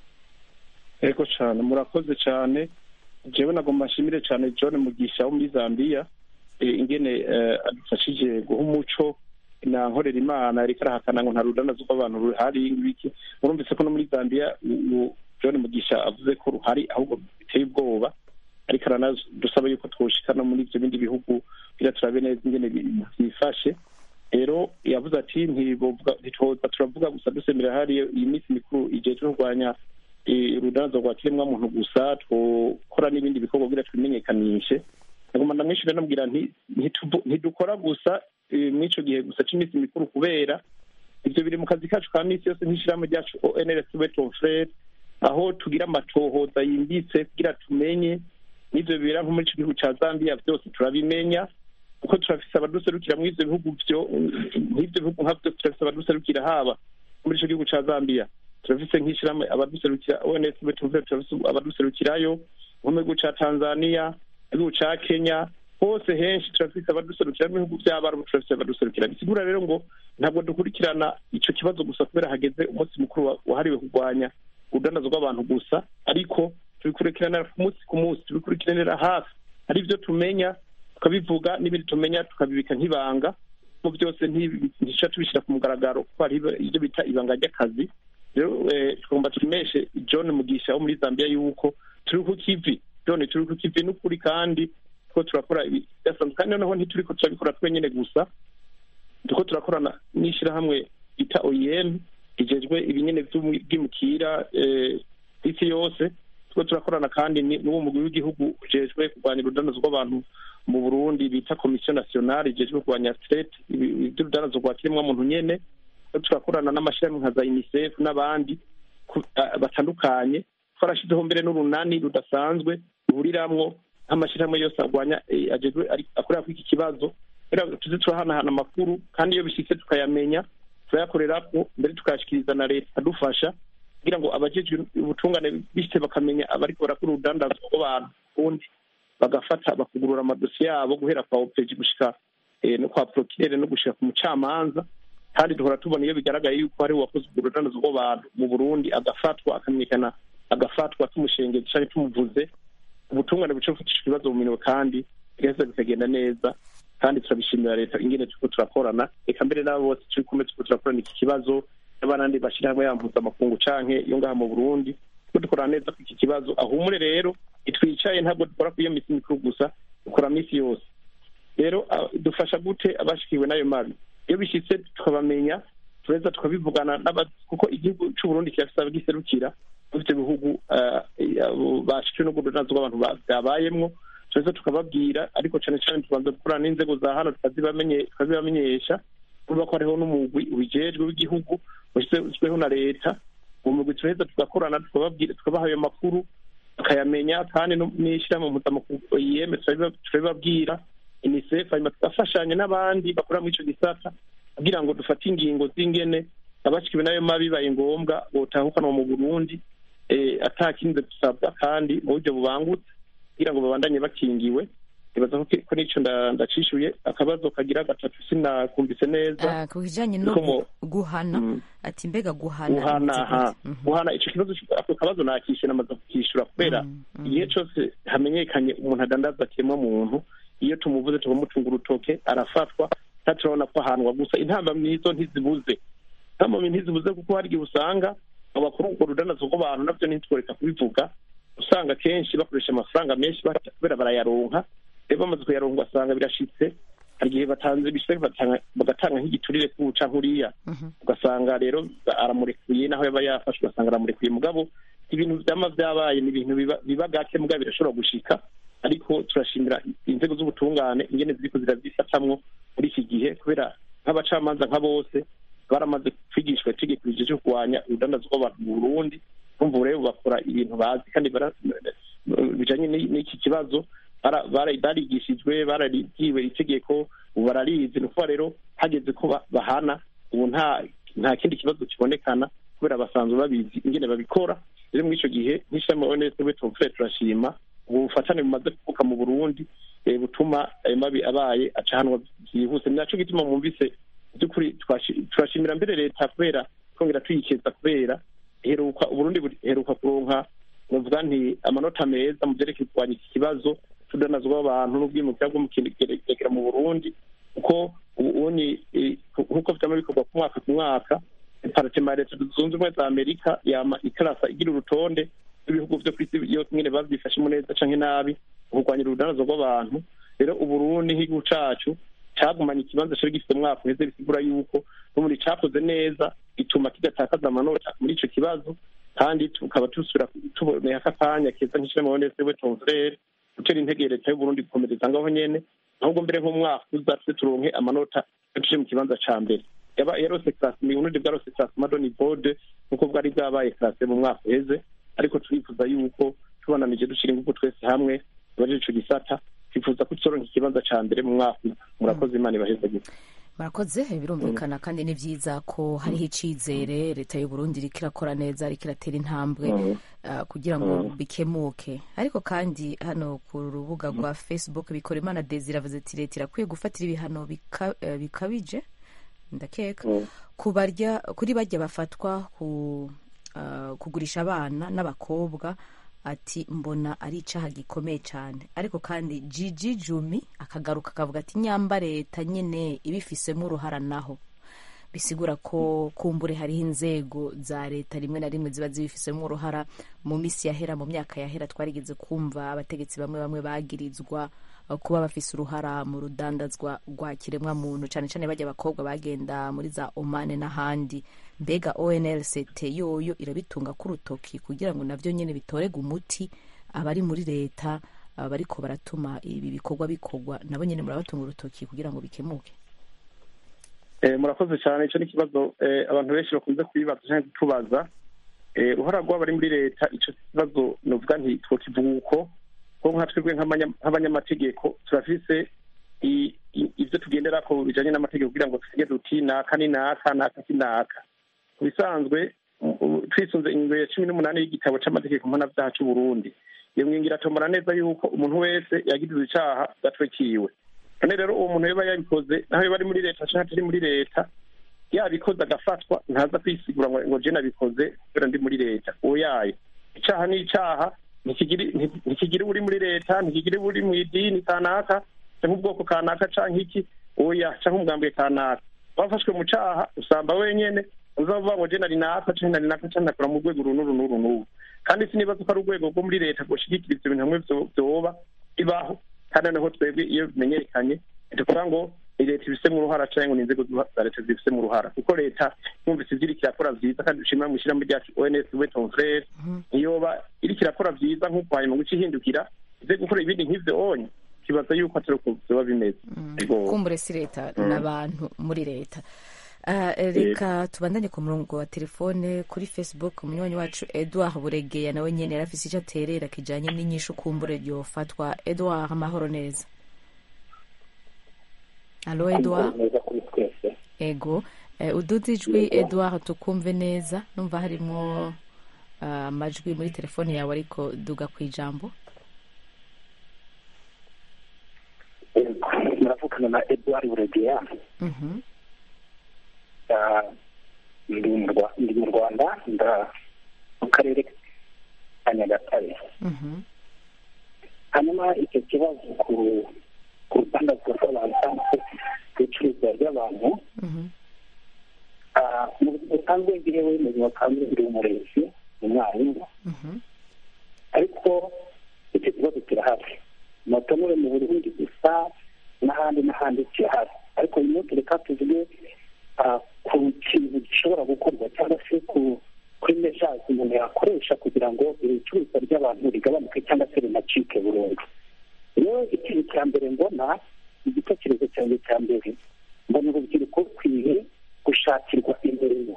D: ego cyane murakoze cyane jewe nagomba nshimire cyane john mugisha wo muri zambia eh, ingene eh, adufashije guha umuco na nkorera imana ariko arahakana ngo nta rudanazo rw'abantu ruhari ibiki murumvise ko no muri zambia u- u- john mugisha avuze ko ruhari ahubwo biteye ubwoba ariko aranadusaba yuko twoshika no muri ibyo bindi bihugu kugira turabe neza ingene bi- byifashe rero yavuze ati ntibovuga ntitwoza turavuga gusa dusemera hariya iyi minsi mikuru igihe cyo kurwanya eh, urudanazo rwa kiremwamuntu gusa twokora n'ibindi bikorwa kugira twimenyekanishe nagomba ndamwishyura namubwira nti ntituvu- ntidukora gusa eh, mw'ico gihe gusa c'iminsi mikuru kubera ivyo biri mu kazi kacu ka misi yose nk'ishirahamwe ryacu onrs weton frere aho tugira amatohoza yimbitse kugira tumenye n'ivyo bibera nko muri ico gihugu ca zambia vyose turabimenya kuko turafise abaduserukira muri ivyo bihugu vyo nk'ivyo bihugu nka vyose turafise abaduserukira haba muri ico gihugu ca zambia turafise nk'ishirahamwe abaduserukira ons weton frere turafise abaduserukirayo nko mu gihugu ca tanzania igihugu ca kenya hose henshi turafise abaduserukira mu bihugu vy'abarabu turafise abaduserukira bisigura rero ngo ntabwo dukurikirana ico kibazo gusa kubera hageze umunsi mukuru wa- wahariwe kurwanya urudanazo rw'abantu gusa ariko tubikurikirana ku munsi ku munsi tubikurikiranira hafi hari ibyo tumenya tukabivuga n'ibindi tumenya tukabibika nk'ibanga mu byose ntibi- ntiduca tubishyira ku mugaragaro kuko hari ibyo bita ibanga ry'akazi rero eh, tugomba tumeshe john mugisha wo muri zambia yuko turi ku kivi john turi ku kivi n'ukuri kandi ko turakora ibidasanzwe kandi noneho ntituriko turabikora twenyene gusa turiko turakorana n'ishirahamwe bita oem rijejwe ibinyene vy'ubwimukira eh, isi yose turiko turakorana kandi ni- n'uwo mugwi w'igihugu ujejwe kurwanya urudanazo rw'abantu mu burundi bita komisiyo nationale ijejwe kurwanya straight ivy'urudanazo rwa kiremwamuntu nyene turiko turakorana n'amashirahamwe nka za unicef n'abandi ku- ah, batandukanye twarashizeho mbere n'urunani rudasanzwe ruhuriramwo nk'amashirahamwe yose arwanya eh, ajejwe ari- akorera kuri iki kibazo kugira ngo tuze turahanahana amakuru kandi iyo bishitse tukayamenya turayakorerako mbere tukayashikiriza na leta adufasha kugira ngo abajejwe ubutungane bishitse bakamenya abariko barakora urudandazwa rw'abantu ubundi bagafata bakugurura amadosiye yabo guhera kwa opeji gushika eh, no kwa prokirere no gushika ku mucamanza kandi duhora tubona iyo bigaragaye yuko hari uwakoze urwo rudandazwa rw'abantu mu burundi agafatwa akamenyekana agafatwa tumushengeza canke tumuvuze ubutungane buca bufatisha ibibazo mu minwe kandi bigaheza bikagenda neza kandi turabishimira leta ingene turiko turakorana reka mbere n'abo bose turi kumwe turiko turakorana iki kibazo n'abandi bashirahamwe ya mpuzamakungu canke iyo ngaha mu burundi turiko dukorana neza ku iki kibazo ahumure rero itwicaye ntabwo dukora ku iyo misi mikuru gusa dukora misi yose rero ah, dufasha gute abashikiwe n'ayo mabi iyo bishitse tukabamenya tureza tukabivugana n'aba- kuko igihugu c'uburundi kirafise abagiserukira muri ivyo bihugu ah, abo bashikiwe n'urwo rudandazo rw'abantu ba- bwabayemwo tureza tukababwira ariko cane cane tubanza gukorana n'inzego za hano tukazibamenye- tukazibamenyesha kuvuga ko hariho n'umugwi ubijejwe w'igihugu washyizweho na leta uwo mugwi turaheza tugakorana tukababwira tukabaha ayo makuru tukayamenya kandi no- n'ishirahamwe mpuzamakungu OIM turabiba- turabibabwira unicef hanyuma tugafashanya n'abandi bakora muri ico gisata kugira ngo dufate ingingo z'ingene abashikiwe n'ayo mabi bibaye ngombwa botahukanwa mu burundi eh, ata kindi dusabwa kandi mu buryo bubangutse kugira ngo babandanye bakingiwe ibaza ko ki- ko nico nda- ndacishuye akabazo kagira gatatu sinakumvise neza
A: Ah, ku kijanye no
D: Niko mu-
A: gu- guhana
D: Mm.
A: ati mbega guhana
D: guhana
A: bimeze
D: aha
A: gute? Mhm.
D: guhana ico kibazo ako kabazo nakishe namaze kukishura kubera
A: Mm, mm.
D: igihe cose hamenyekanye umuntu adandaza kiremwa muntu iyo tumuvuze tukamutunga urutoke arafatwa kandi turabona ko ahanwa gusa intambamyi nizo ntizibuze intambamyi ntizibuze kuko hari igihe usanga abakora urwo rudanazo rw'abantu navyo ntitworeka kubivuga usanga kenshi bakoresha amafaranga menshi bata- kubera barayaronka rero bamaze kuyaronka ugasanga birashitse hari igihe batanze bishitse bagatanga- bagatanga nk'igiturire k'ubu canke uriya
A: Mhm.
D: ugasanga rero aramurekuye naho yaba yafashwe ugasanga aramurekuye mugabo ibintu vyama vyabaye ni ibintu biba- biba gake mugabo birashobora gushika ariko turashimira inzego z'ubutungane ingene ziriko ziravyifatamwo muri iki gihe kubera nk'abacamanza nka bose baramaze kwigishwa itegeko rijeje kurwanya urudandazo rw'abantu mu burundi kumva ubu rero bakora ibintu bazi kandi bara- bijanye n'i- n'iki kibazo bara- bara- barigishijwe bararigiwe itegeko ubu bararizi ni ukuvuga rero hageze ko ba- bahana ubu nta nta kindi kibazo kibonekana kubera basanzwe babizi ingene babikora rero muri icyo gihe nk'ishami onese we tumfure turashima ubu bufatane bumaze kuvuka mu burundi eh, butuma ayo mabi abaye acahanwa byihuse ni naco gituma mwumvise by'ukuri twashi- turashimira mbere leta kubera twongera tuyikeza kubera heruka uburundi buri- heruka kuronka novuga nti amanota meza mu vyerekeye kurwanya iki kibazo c'urudanazwa w'abantu n'ubwimukira bwo mu kinegera mu burundi kuko ubu uni eh, nk'uko vyama bikorwa ku mwaka ku mwaka paratema ya leta zunze ubumwe za amerika yama ikarasa igira urutonde rw'ibihugu vyo kw'isi yose nyene bavyifashemo neza canke nabi mu kurwanya urudanazo rw'abantu rero uburundi nk'igihugu cacu cagumanye ikibanza cari gifite umwaka uheze bisigura yuko n'ubundi cakoze neza bituma kidatakaza amanota muri ico kibazo kandi tukaba dusubira tuboneye aka kanya keza nk'ishirahamwe onese we tonfrere gutera intege leta y'uburundi gukomereza ngaho nyene ahubwo mbere nk'umwaka uza tuze turonke amanota yaciye mu kibanza ca mbere yaba yarose classe mu burundi bwarose classe madoni bode nk'uko bwari bwabaye classe mu mwaka uheze ariko turifuza yuko tubananije dushira ingufu twese hamwe tubaje ico gisata twifuza ko tuzoronka ikibanza ca mbere mu mwaka uza murakoze imana ibaheze gute
A: murakoze birumvikana kandi ni byiza ko hariho icyizere leta y'u Burundi iriko irakora neza iriko iratera intambwe ah, kugira ngo bikemuke ariko kandi hano ku rubuga rwa facebook bikora imana desire avuze ati leta irakwiye gufatira ibihano bika- eh, bikabije ndakeka ku barya kuri barya bafatwa ku ah, kugurisha abana n'abakobwa ati mbona ari icaha gikomeye cyane ariko kandi jiji jumi akagaruka akavuga ati nyamba leta nyine ibifisemo uruhara naho bisigura ko kumbure hariho inzego za leta rimwe na rimwe ziba zibifisemo uruhara mu minsi yahera mu myaka yahera twarigeze kumva abategetsi bamwe bamwe bagirizwa uh, kuba bafise uruhara mu rudandazwa rwa kiremwa muntu cyane cyane bajya abakobwa bagenda muri za omane n'ahandi mbega onlct yoyo irabitunga ku rutoki kugira ngo navyo nyene bitorega umuti abari muri leta uh, bariko baratuma ibi bikorwa bikorwa nabo nyene murabatunga urutoki kugira ngo bikemuke
D: Eh, murakoze cyane icyo ni ikibazo eh, abantu benshi bakunze kubibaza cyangwa kutubaza Eh, uruhara rw'abari muri leta icyo kibazo novuga nti twokivuga uko ko nka twebwe nk'abanya- nk'abanyamategeko turafise i- i- ivyo tugenderako bijanye n'amategeko kugira ngo tusige duti naka ni naka naka si naka ku bisanzwe u- u- twisunze ingingo ya cumi n'umunani y'igitabo c'amategeko mpanavyaha c'uburundi iyo ngingo iratomora neza yuko umuntu wese yagirizwa icaha gatwekiwe none rero uwo muntu yoba yabikoze naho yoba ari muri leta canke atari muri leta yabikoze agafatwa ntaza kwisigura ngo ngo je nabikoze kubera ndi muri leta uwo yayo icaha ni icaha ntikigiri nti- ntikigiri uri muri leta ntikigiri uri mu idini kanaka canke ubwoko kanaka canke iki oya canke umugambwe kanaka wafashwe mu caha usamba wenyene uzavuga ngo je nari naka canke nari naka canke nakora mu rwego uru n'uru n'uru n'uru kandi sinibaza ko ari urwego rwo muri leta rwoshigikira ivyo bintu hamwe vyo- vyoba bibaho kandi noneho twebwe iyo bimenyekanye tuvuga ngo ni leta ibifisemo uruhara canke ngo ni inzego za leta zibifisemo uruhara kuko leta yumvise ivyo iriko irakora vyiza kandi dushimira mu ishyirahamwe ryacu ons we ton frere ntiyoba iriko irakora vyiza nk'uko hanyuma ngo ice ihindukira ize gukora ibindi nk'ivyo onye kibaza yuko atari uko vyoba bimeze Ego.
A: kumbure si leta n'abantu muri leta Ah, reka tubandanye ku murongo wa telefone kuri facebook umunywanyi wacu edouard buregeya nawe nyene yari afise ico aterera kijanye n'inyishu kumbure ryofatwa edouard amahoro neza alo edouard
G: neza kuri twese
A: ego Eh, uduze ijwi edouard tukumve neza numva harimwo ah, amajwi muri telefone yawe ariko duga ku ijambo
G: muravugana na edouard buregeya
A: Mhm,
G: Ah, ndi mu Rwa- ndi mu rwanda nda mu karere ka nyagatare
A: mhm,
G: hanyuma icyo kibazo ku ku rutandazwa rw'abantu cyangwa se ku icuruzwa ry'abantu
A: mhm,
G: ah, mu buzima busanzwe njyewe mu buzima busanzwe ndi umurezi umwarimu
A: mhm,
G: ariko icyo kibazo kirahari motonore mu burundi gusa n'ahandi n'ahandi kirahari ariko uyu munsi reka tuvuge ah, ku kintu gishobora gukorwa cyangwa se ku kuri mejazi umuntu yakoresha kugira ngo ibicuruzwa ry'abantu rigabanuke cyangwa se rinacike burundu rero ikintu cya mbere mbona igitekerezo cyanjye cya mbere mbona urubyiruko rukwiye gushakirwa imirimo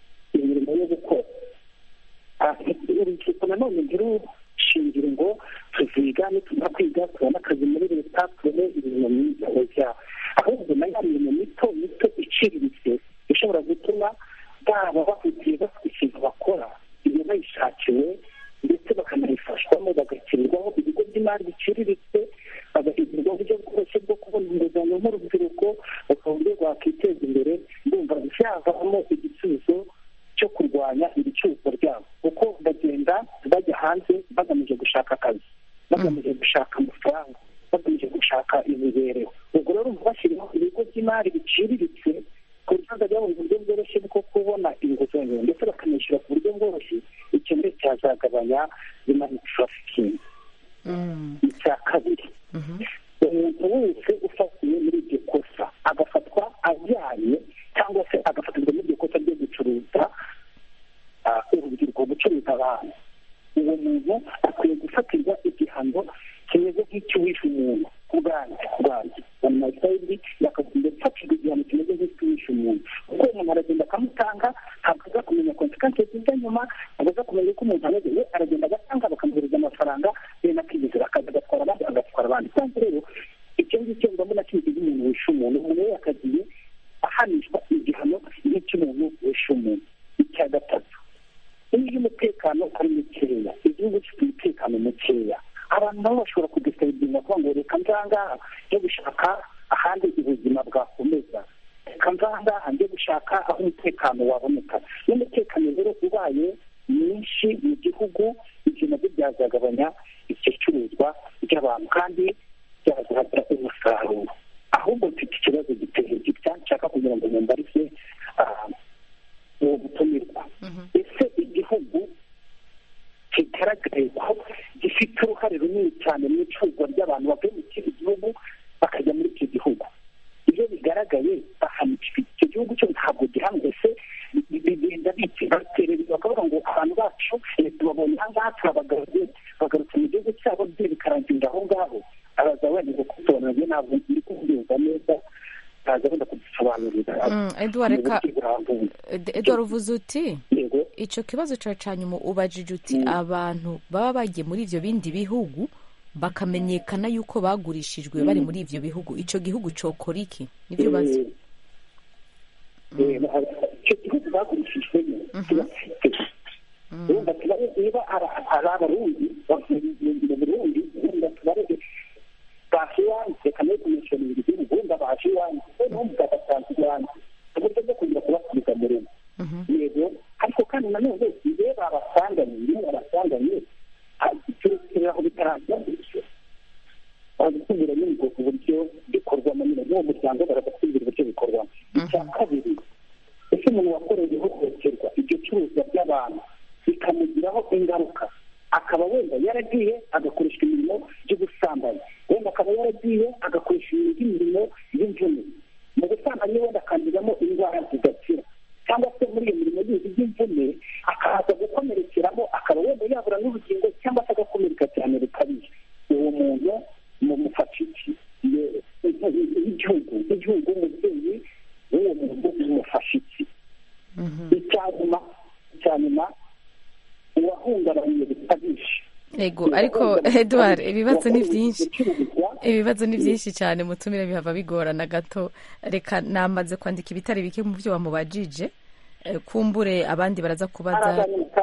G: imirimo yo gukora Ah, urubyiruko nanone ntirushingire ngo tuziga nitumara kwiga tubona akazi muri leta tubone imirimo myiza oya ahubwo na ya mirimo mito mito iciriritse ishobora gutuma baba bafitiye bafite ikintu bakora iyo bayishakiwe ndetse bakanayifashwamo bagashyirirwaho ibigo by'imari biciriritse bagahindurwa uburyo bworoshye bwo kubona inguzanyo nk'urubyiruko bakaba uburyo rwakwiteza imbere ndumva byavamo igisubizo cyo kurwanya ibicuruzwa ryabo kuko bagenda bajya hanze bagamije gushaka akazi bagamije gushaka amafaranga bagamije gushaka imibereho ubwo rero bashyiraho ibigo by'imari biciriritse ku buryo bazajya babona uburyo bworoshye bwo kubona inguzanyo ndetse bakanishyura ku buryo bworoshye icyo mbere cyazagabanya imari turafikingi icya kabiri umuntu wese ufatiwe muri iryo kosa agafatwa ajyanye cyangwa se agafatirwa muri iryo kosa ryo gucuruza urubyiruko gucuruza abantu uwo muntu akwiye gufatirwa igihano kimeze nk'icy'uwishe umuntu ku bwanjye ku bwanjye mu masayidi yakagombye gufatirwa igihano kimeze nk'icy'uwishe umuntu kuko umuntu aragenda akamutanga ntabwo aza kumenya konsekansi zijya nyuma ntabwo aza kumenya uko umuntu ameze we aragenda agatanga bakamuhereza amafaranga bene akigezera akaza agatwara abandi agatwara abandi kandi rero icyo ngicyo mbona kimeze nk'umuntu wishe umuntu umuntu we yakagiye ahanishwa igihano nk'icy'umuntu wishe umuntu icya gatatu iyo umutekano ari mukeya igihugu gifite umutekano mukeya abantu nabo bashobora kudusayidinga kuvuga ngo reka nzangaha njye gushaka ahandi ubuzima bwakomeza reka nzangaha njye gushaka aho umutekano waboneka iyo umutekano rero ubaye mwinshi mu gihugu ibyo nabyo byazagabanya icyo curuzwa ry'abantu kandi byazagira umusaruro ahubwo mfite ikibazo giteye gitya nshaka kugira ngo mumbarize uwo gutumirwa ese igihugu kigaragaye ko gifite uruhare runini cyane mu icuruzwa ry'abantu bavuye mu kindi gihugu bakajya muri icyo gihugu iyo bigaragaye icyo gihugu cyo ntabwo gihamwe se bigenda baterereza bakavuga ngo abantu bacu tubabonye aha ngaha turabagaruye bagarutse mu gihugu cyabo bye bikarangirira aho ngaho araza wenda kubisobanurira ntabwo ndi kubyumva neza ntaza wenda kudusobanurira
A: edouard reka edouard uvuze uti icyo kibazo cyawe cya nyuma ubajije uti abantu baba bagiye muri ibyo bindi bihugu bakamenyekana yuko bagurishijwe bari muri ibyo bihugu icyo gihugu cyokora iki nibyo bazi
G: icyo gihugu bagurishijwemo wenda tubare niba ari abarundi mu burundi wenda tubare baje iwanjye reka nayo kumenyesha ibintu by'igihugu wenda baje iwanjye noneho mugagasanzwe iwanjye uburyo bwo kugira kubasubiza mu rugo yego ariko kandi nanone iyo babasanganye iyo babasanganye turekera aho bitarangira bagatubwira nyine ubwo buryo bikorwamo nyine n'uwo muryango baragatubwira uburyo bikorwamo icya kabiri ese umuntu wakorewe ihohoterwa iryo curuzwa ry'abantu bikamugiraho ingaruka akaba wenda yaragiye agakoresha imirimo y'ubusambanyi wenda akaba yaragiye agakoresha imirimo y'imvune mu busambanyi wenda akanduramo indwara zidakira cyangwa se muri iyo mirimo yindi y'imvune akaza gukomerekeramo akaba wenda yabura n'ubugingo cyangwa se agakomereka cyane bikabije uwo muntu mumufasha iki igihugu igihugu umubyeyi w'uwo muntu umufasha iki icya nyuma icya nyuma uwahungabanye bikabije
A: yego ariko edouard ibibazo ni byinshi ibibazo ni byinshi cyane mutumire bihava bigorana gato reka namaze kwandika ibitari bike mu byo wamubajije kumbure abandi baraza kubaza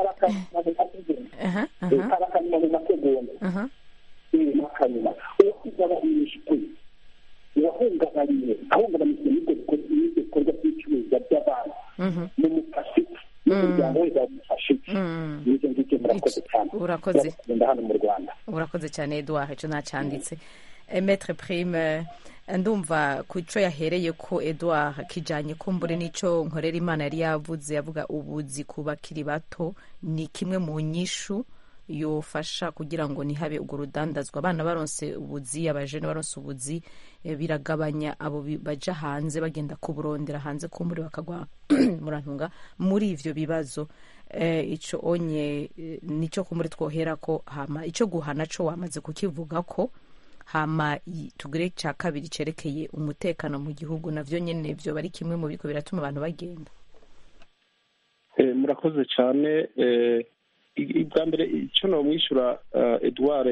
G: uwahungabanye ahungabanyijwe n'ibyo bikorwa by'icuruzwa by'abantu ni umufashiki n'umuryango we bamufashiki n'ibyo ngibyo murakoze cyane
A: urakoze
G: hano mu rwanda
A: urakoze cyane eduard icyo ntacyanditse metre prime ndumva ku cyo yahereye ko eduard kijyanye kumbure n'icyo nkorera imana yari yavuze yavuga ubuzi ku bakiri bato ni kimwe mu nyishu yofasha kugira ngo ntihabe urwo rudandazwa abana baronse ubuzi abajene baronse ubuzi biragabanya abo baja hanze bagenda kuburondera hanze kumbure bakagwa murantunga muri ivyo bibazo ico onye nico kumbure twohera ko hama ico guhana co wamaze kukivuga ko hama tugire ca kabiri cerekeye umutekano mu gihugu navyo nyene vyo bari kimwe mu biriko biratuma abantu bagenda
D: murakoze cyane bwa mbere icyo namwishyura eduard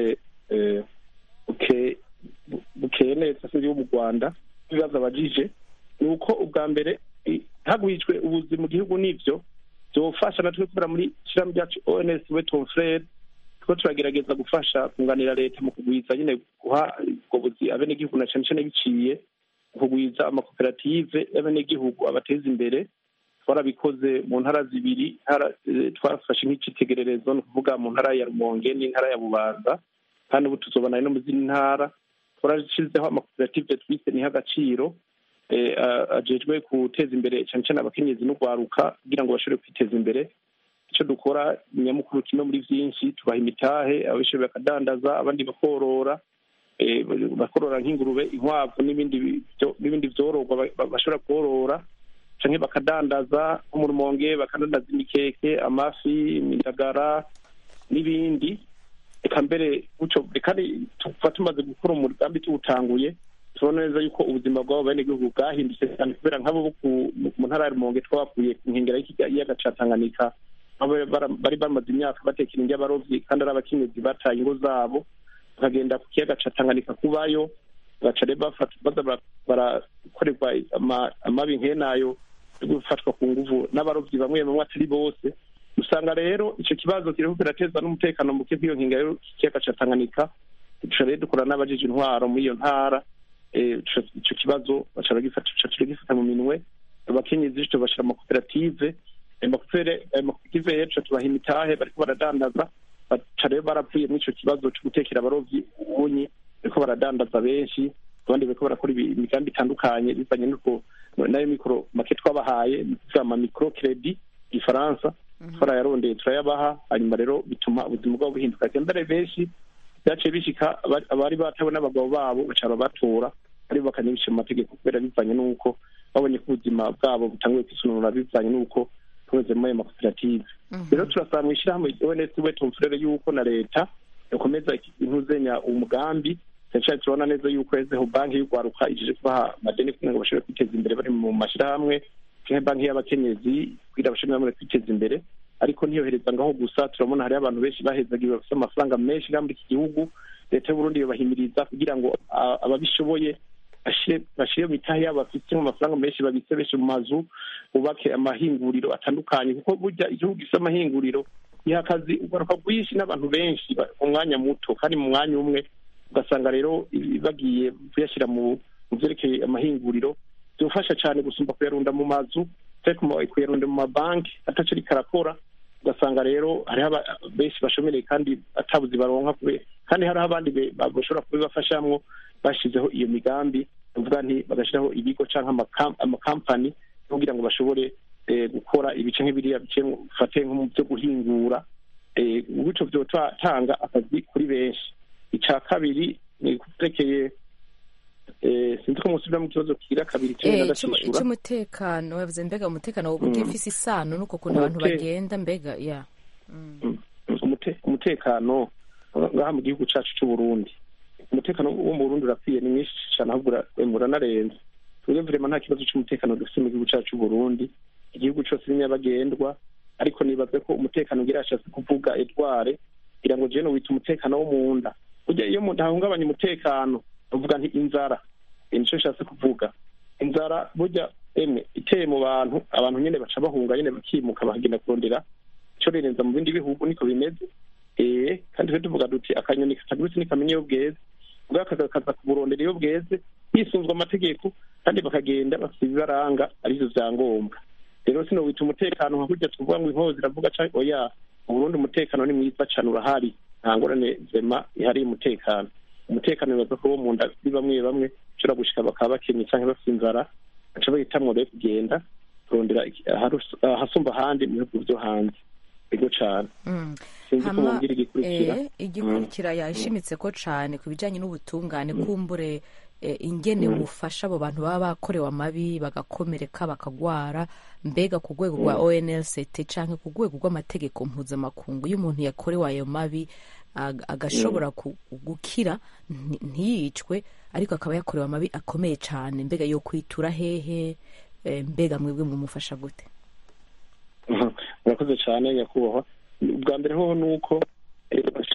D: eh, buke- bu- bukeye neza sinzi yo mu rwanda ibibazo abajije ni uko ubwa mbere i- hagwijwe ubuzi mu gihugu n'ivyo byofasha natwe kubera muri shirahamwe ryacu ons we ton frere turiko turagerageza gufasha kunganira leta mu kugwiza nyine guha ubwo buzi abenegihugu na cane cane biciye mu kugwiza amakoperative y'abenegihugu abateza imbere twarabikoze mu ntara zibiri ntara- eh, twafashe nk'icitegererezo ni ukuvuga mu ntara ya rumonge n'intara ya bubanza kandi ubu tuzobana no mu zindi ntara twarashizeho amakoperative twise niho agaciro eh, a- ajejwe guteza imbere cyane cyane abakenyezi n'urwaruka kugira ngo bashobore kwiteza imbere icyo dukora nyamukuru kimwe muri byinshi tubaha imitahe abishoboye bakadandaza abandi bakorora eh, bakorora nk'ingurube inkwavu n'ibindi byo- n'ibindi vyororwa ba- ba- bashobora korora canke bakadandaza nko mu rumonge bakadandaza imikeke amafi imindagara n'ibindi reka mbere gutyo kandi tuba tumaze gukora umugambi tuwutanguye tubona neza yuko ubuzima bw'abo benegihugu bwahindutse cyane kubera nk'abo bo ku- mu ntara ya rumonge twabakuye ku nkengera y'ikiyaga ca tanganyika aho bara- bari bamaze imyaka batekera indya abarovyi kandi ari abakenyezi bataye ingo zabo bakagenda ku kiyaga ca tanganyika kubayo baca rero bafata baza bara- barakorerwa ama- amabi nk'enayo yo gufatwa ku nguvu n'abarovyi bamwe bamwe atari bose usanga rero ico kibazo kiriko kirateza n'umutekano muke kw'iyo nkengera y'ikiyaga ca tanganyika duca rero dukora n'abajije intwaro muri iyo ntara eh, ico ico kibazo baca bagifata duca turagifata mu minwe abakenyezi tubashira mu makoperative ayo makopere- ayo makoperative rero tuca tubaha imitahe bariko baradandaza baca rero baravuye muri ico kibazo co gutekera abarovyi ubunyi bariko baradandaza benshi abandi bariko barakora ibi- imigambi itandukanye bivanye n'uko nayo mikoro make twabahaye ni ukuvuga ama mikoro kredi igifaransa twarayarondeye turayabaha hanyuma rero bituma ubuzima bwabo buhinduka mbere benshi byaciye bishika aba- abari batawe n'abagabo babo baca babatora aribo bakanibica mu mategeko kubera bivanye n'uko babonye ko ubuzima bwabo butanguye kwisununura bivanye n'uko tuweze muri ayo makoperative rero turasaba mu ishyirahamwe ons we tumfurere y'uko na leta yakomeza intuzenya umugambi cyane cyane turabona neza yuko yazeho banki y'urwaruka ijeje kubaha amadeni kugira ngo bashobore kwiteza imbere bari mu mashyirahamwe canke banki y'abakenyezi kugira bashobore bamwe kwiteza imbere ariko ntiyohereza ngaho gusa turabona hariho abantu benshi bahezagiwe bafite amafaranga menshi ngaha muri iki gihugu leta y'uburundi yobahimiriza kugira ngo a- ababishoboye bashire bashire mu mitahe yabo bafite amafaranga menshi babitse benshi mu mazu bubake amahinguriro atandukanye kuko burya igihugu gifite amahinguriro giha akazi ugaruka rwinshi n'abantu benshi ba- mu mwanya muto kandi mu mwanya umwe ugasanga rero i- bagiye kuyashyira mu mu vyerekeye amahinguriro byofasha cyane gusumba kuyarunda mu mazu cyangwa kuma- kuyarunda mu mabanki ataco ariko arakora ugasanga rero hariho aba- benshi bashomereye kandi atabuzi baronka kube- kandi hariho abandi be- ba- bashobora kubibafashamwo bashizeho iyo migambi uvuga nti bagashyiraho ibigo cyangwa amakam- amakampani kugira ngo bashobore eh, gukora ibice nk'ibiriya bice fate nko mu byo guhingura eh, gutyo byotanga akazi kuri benshi icya kabiri ni kutekeye eh, sinzi ko musubira mu kibazo kira kabiri kimwe
A: Eh,
D: ndashishura
A: icy'umutekano wavuze mbega umutekano woba ugifise isano n'uko kuntu abantu
D: Umute-
A: bagenda mbega ya
D: umute- umutekano ngaha mu gihugu cyacu cy'u Burundi umutekano wo mu Burundi urakwiye ni mwinshi cyane ahubwo ura- uranarenze twebwe vrema nta kibazo cy'umutekano dufite mu gihugu cyacu cy'u Burundi igihugu cyose ni nyabagendwa ariko nibaze ko umutekano ugira yashatse kuvuga edware kugira ngo jeno wita umutekano wo mu nda burya iyo umuntu ahungabanya umutekano uvuga nti inzara Eh, nico nshatse kuvuga inzara burya emwe iteye mu bantu abantu nyene baca bahunga nyene bakimuka bakagenda kurondera ico rirenza mu bindi bihugu niko bimeze eh kandi twe tuvuga duti akanyoni katagurutse nikamenya iyo bweze ubwo kakaza kuburondera iyo bweze hisunzwe amategeko kandi bakagenda bafite ibibaranga arivyo vyangombwa rero sino wita umutekano nka kurya tuvuga ngo inkozi iravuga canke oya mu Burundi umutekano ni mwiza cane urahari nta ngorane zema ihari umutekano umutekano bibaza ko bo mu nda kuri bamwe bamwe ushobora gushika bakaba bakenye canke bafite inzara baca bahitamwo rero kugenda kurondera iki- aharus- ahasumba ahandi mu bihugu vyo hanze ego cane
A: Mm.
D: sinzi ko
A: Hama,
D: mubwira igikurikira
A: eh, igikurikira yashimitse ko cane ku bijanye n'ubutungane kumbure eh, ingene bufasha abo bantu baba bakorewe amabi bagakomereka bakagwara mbega ku rwego rwa onlct canke ku rwego rw'amategeko mpuzamakungu iyo umuntu yakorewe ayo mabi ag- agashobora ku- gukira nti- ntiyicwe ariko akaba yakorewe amabi akomeye cane mbega yo kwitura hehe eh, mbega mwebwe mumufasha gute
D: Mhm. murakoze cyane nyakubahwa ubwa mbere hoho ni uko eh, bashika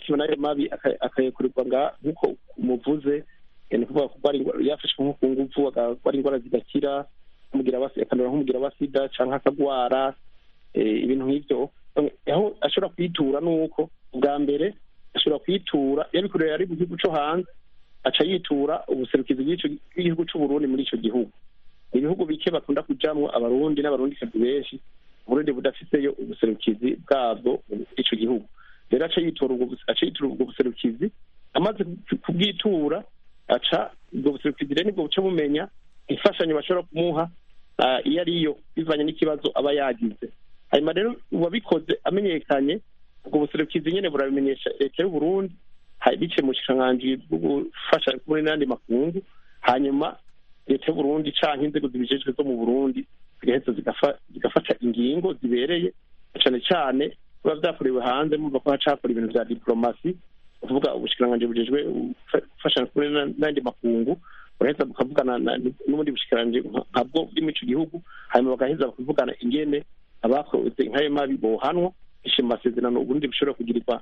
D: yashikiwe n'ayo mabi aka- akayakurirwa nga nk'uko umuvuze eh, ni ukuvuga ko ari ingwara- yafashwe nko ku nguvu akagwara indwara zidakira nk'umugira wa akandura nk'umugira wa sida canke akagwara eh, ibintu nk'ivyo aho ashobora kwitura nuko bwa mbere ashobora kwitura yabikorera ari mu gihugu co hanze aca yitura ubuserukizi bw'ico bw'igihugu c'uburundi muri ico gihugu ni ibihugu bike bakunda kujamwo abarundi n'abarundikazi benshi uburundi budafiseyo ubuserukizi bwabwo muri ico gihugu rero aca yitura ubwo buse- aca yitura ubwo buserukizi amaze ku- kubwitura aca ubwo buserukizi rero nibwo buca bumenya imfashanyo bashobora kumuha ah, iyo ariyo bivanye n'ikibazo aba yagize hanyuma rero uwabikoze amenyekanye ubwo buserukizi nyene burabimenyesha leta y'uburundi ha- biciye mu bushikiranganji bwo gufasha muri n'andi makungu hanyuma leta y'uburundi canke inzego zibijejwe zo mu burundi zigaheza zigafa- zigafata ingingo zibereye cane cane biba vyakorewe hanze mumva ko hacakora ibintu vya diplomasi kuvuga ubushikiranganji bujejwe gufa- gufashanya kumwe na- n'andi makungu buraheza bukavugana na- n'ubundi bushikiranganji nka- nkabwo buri muri ico gihugu hanyuma bagaheza bakavugana ingene abakoze nk'ayo mabi bohanwa bishe mu masezerano uburundi bushobora kugirirwa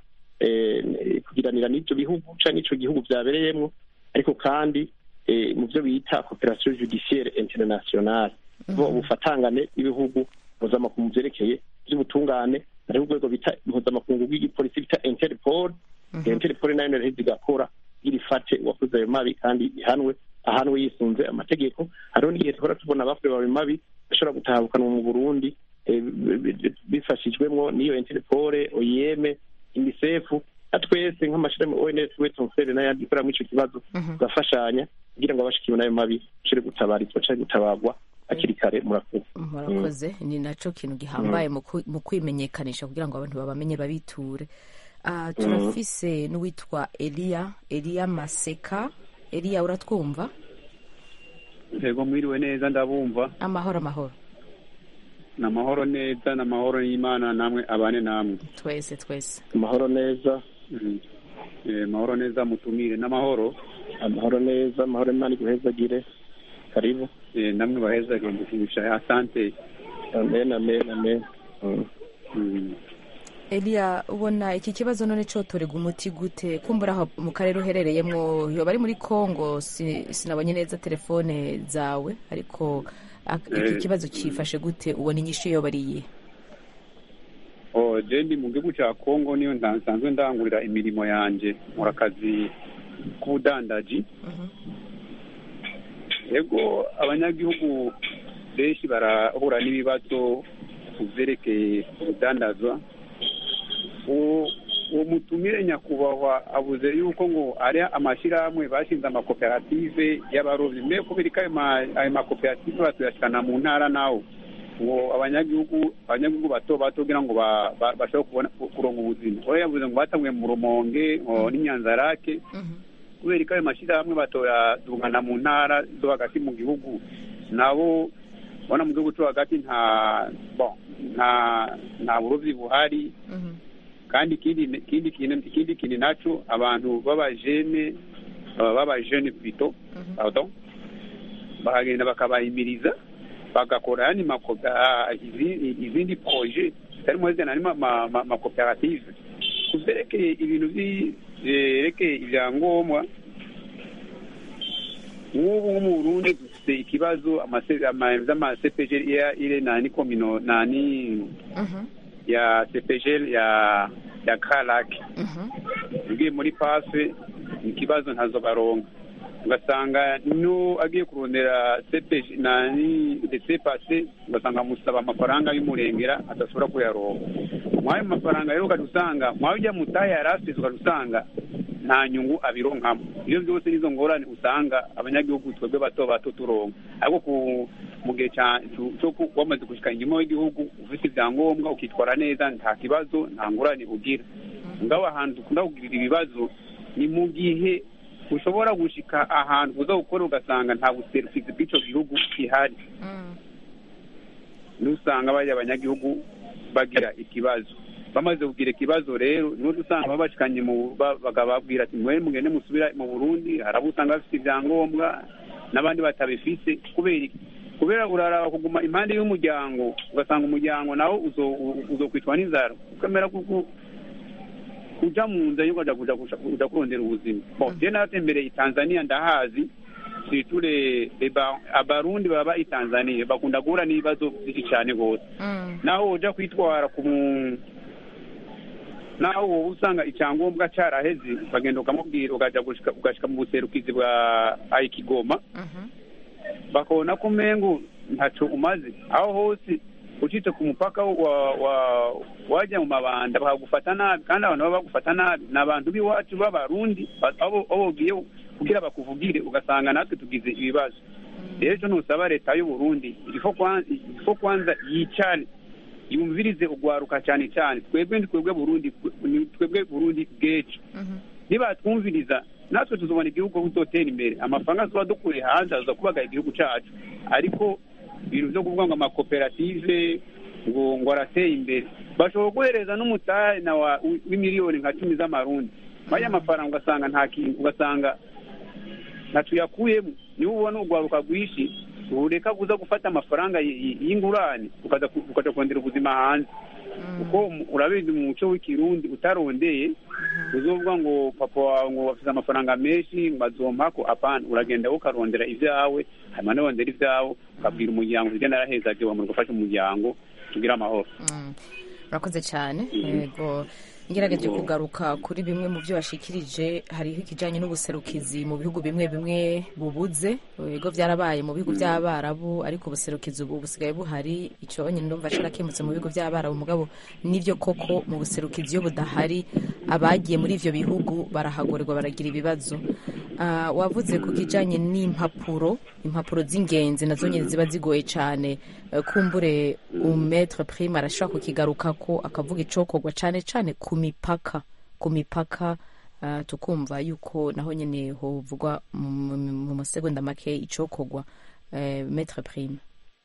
D: eh, kugiranira n'ivyo bihugu canke ico gihugu vyabereyemwo ariko kandi eh, mu vyo bita cooperation judiciaire internationale bo ubufatangane bw'ibihugu mpuzamakungu vyerekeye vy'ubutungane hariho urwego bita mpuzamakungu bw'igipolisi bita interpol interpol nayo naraheza igakora irifate uwakoze ayo mabi kandi ihanwe ahanwe yisunze amategeko hariho n'igihe duhora tubona abakorewe ayo mabi bashobora gutahukanwa mu burundi eh, bi- bi- bifashijwemwo n'iyo interpol oyeme unicef na twese nk'amashirahamwe ons wetonfere n'ayandi ikorera muri ico kibazo tugafashanya kugira ngo abashikiwe n'ayo mabi bashobore gutabarizwa canke gutabarwa hakiri kare murakoze
A: murakoze ni naco kintu gihambaye mu ku- mu kwimenyekanisha kugira ngo abantu babamenye babiture Ah, turafise n'uwitwa eliya eliya maseka eliya uratwumva
H: yego mwiriwe neza ndabumva
A: amahoro amahoro
H: ni amahoro neza ni amahoro y'imana namwe abane namwe
A: twese twese
D: amahoro neza
H: Mhm. Eh, amahoro neza mutumire n'amahoro
D: amahoro neza amahoro imana iguhezagire karibu
H: Eh, namwe baheza gendeshimisha asante
D: amen amen amen Mm.
H: Mhm.
A: eliya ubona iki kibazo none cotorega umuti gute kumbura aho mu karere uherereyemwo yoba ari muri congo si- sinabonye neza telefone zawe ariko ak- iki
H: Eh,
A: kibazo cifashe gute ubona inyishu yoba ari iyihe
H: oh je ndi mu gihugu cya kongo niyo nda- nsanzwe ndangurira imirimo yanjye nkora akazi k'ubudandaji yego abanyagihugu benshi barahura n'ibibazo ku byerekeye ubudandazwa uwo uwo mutumire nyakubahwa avuze yuko ngo ari amashyirahamwe bashinze amakoperative y'abarobyi mbe kubera ko ayo ma- ayo makoperative batuyashikana mu ntara nawo ngo abanyagihugu abanyagihugu bato bato kugira ngo ba- ba- bashobore kubona kuronka ubuzima we yavuze ngo batanguye mu rumonge ngo n'inyanzarake kubera ko ayo mashyirahamwe batoyadungana mu ntara zo hagati mu gihugu nabo ubona mu gihugu cyo hagati nta bon, nta nta burobyi buhari kandi ikindi ikindi kintu ikindi kintu naco abantu b'abajene uh, b'abajene plutôt pardon bahagenda bakabahimiriza bagakora yani makopa ah, izi- izindi projet harimo zina harimo ama- ama- amakoperative ku vyerekeye ibintu vyi- vyerekeye ivyangombwa nk'ubu nko mu burundi dufite ikibazo amase- ama- z'amasepejeri ile nani komino nani ya CPGL ya ya Kalak ugiye muri pafe ni ikibazo ntazo baronka ugasanga no agiye kurondera CPG nani ndetse pase ugasanga musaba amafaranga y'umurengera adashobora kuyaronka mwayo mafaranga rero ukadusanga mwayo ujya mutahe yarasize ukadusanga nta nyungu abironkamo ibyo byose nizo ngorane usanga abanyagihugu twebwe bato bato turonka ariko ku mu gihe cya- cyo cyo ku- wamaze gushika inyuma w'igihugu ufite ibyangombwa ukitwara neza nta kibazo nta ngorane ugira ngabo ahantu dukunda kugirira ibibazo ni mu gihe ushobora gushika ahantu uza gukora ugasanga nta buserukizi bw'icyo gihugu gihari nusanga bajya abanyagihugu bagira ikibazo bamaze kugira ikibazo rero niho dusanga babashikanye mu ba- bakababwira ati mwe mugende musubira mu burundi hari abo usanga bafite ibyangombwa n'abandi batabifise kubera iki kubera uraraba kuguma impande y'umuryango ugasanga umuryango nawo uzo- u- uzokwicwa n'inzara ukamera kuko kuja mu nzira yuko kuja kuja kuja kurondera ubuzima bon je natembereye i tanzania ndahazi siture abarundi baba i tanzania bakunda guhura n'ibibazo byinshi cyane rwose naho uja kwitwara ku mu naho wowe usanga icyangombwa cyaraheze ukagenda ukamubwira ukajya ugashika mu buserukizi bwa ayikigoma bakabona ko umengo ntaco umaze aho hose ucitse ku mupaka wa wa wajya mu mabanda bakagufata nabi kandi abantu baba bagufata nabi ni abantu b'iwacu b'abarundi abo bogiye kugira bakuvugire ugasanga natwe tugize ibibazo rero ntusaba leta y'u Burundi ifo kwanza yicare yumvirize ugwaruka cyane cyane twebwe ni twebwe burundi ni twebwe burundi bwecu nibatwumviriza natwe tuzobona igihugu kuzotera imbere amafaranga tuba dukuye hanze aza kubagara igihugu cyacu ariko ibintu byo kuvuga ngo amakoperative ngo ngo arateye imbere bashobora guhereza n'umutari na w'imiliyoni nka cumi z'amarundi baya mafaranga ugasanga nta kintu ugasanga ntacu yakuyemo niba ubona urwaruka rwinshi ureka kuza gufata amafaranga y'ingurane ukaja kurondera ubuzima hanze kuko urabizi mu muco w'ikirundi utarondeye uzovuga ngo papa wawe ngo afite amafaranga menshi ngo azompako apana uragenda ukarondera ibyawe hanyuma nurondera ibyawe ukabwira umuryango ugenda narahezaje wamara gufasha umuryango tugira amahoro
A: urakoze cyane yego ngerageje kugaruka kuri bimwe mu byo washikirije hariho ikijyanye n'ubuserukizi mu bihugu bimwe bimwe bubuze ibigo byarabaye mu bihugu by'abarabu ariko ubuserukizi ubu busigaye buhari icyo nyine ndumva sharakemutse mu bihugu by'abarabu mugabo nibyo koko mu buserukizi iyo budahari abagiye muri ibyo bihugu barahagorerwa baragira ibibazo wavuze ku kijyanye n'impapuro impapuro z'ingenzi nazo nyine ziba zigoye cyane kumbure umetre prime arashobora kukigaruka ko akavuga icokorwa cyane cyane ku mipaka ku mipaka tukumva yuko naho nyine hovugwa mu masegonda make icokorwa metre prime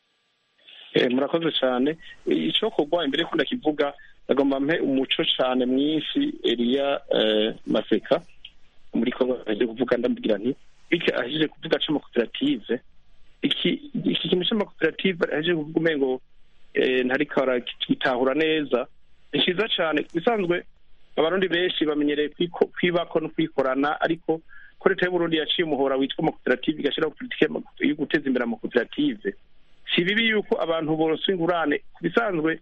D: murakoze cyane icokorwa imbere ko ndakivuga agomba mpe umuco cyane mwinshi eriya maseka muri kongo aje kuvuga ndamubwira nti bityo ahejeje kuvuga c'amakoperative iki iki kintu c'amakoperative ahejeje kuvuga umengo ntariko arakitahura neza ni cyiza cyane bisanzwe abarundi benshi bamenyereye kwibako no kwikorana ariko ko leta y'uburundi yaciye umuhora witwa amakoperative igashyiraho politiki yo guteza imbere amakoperative si bibi yuko abantu boroswa ingurane ku bisanzwe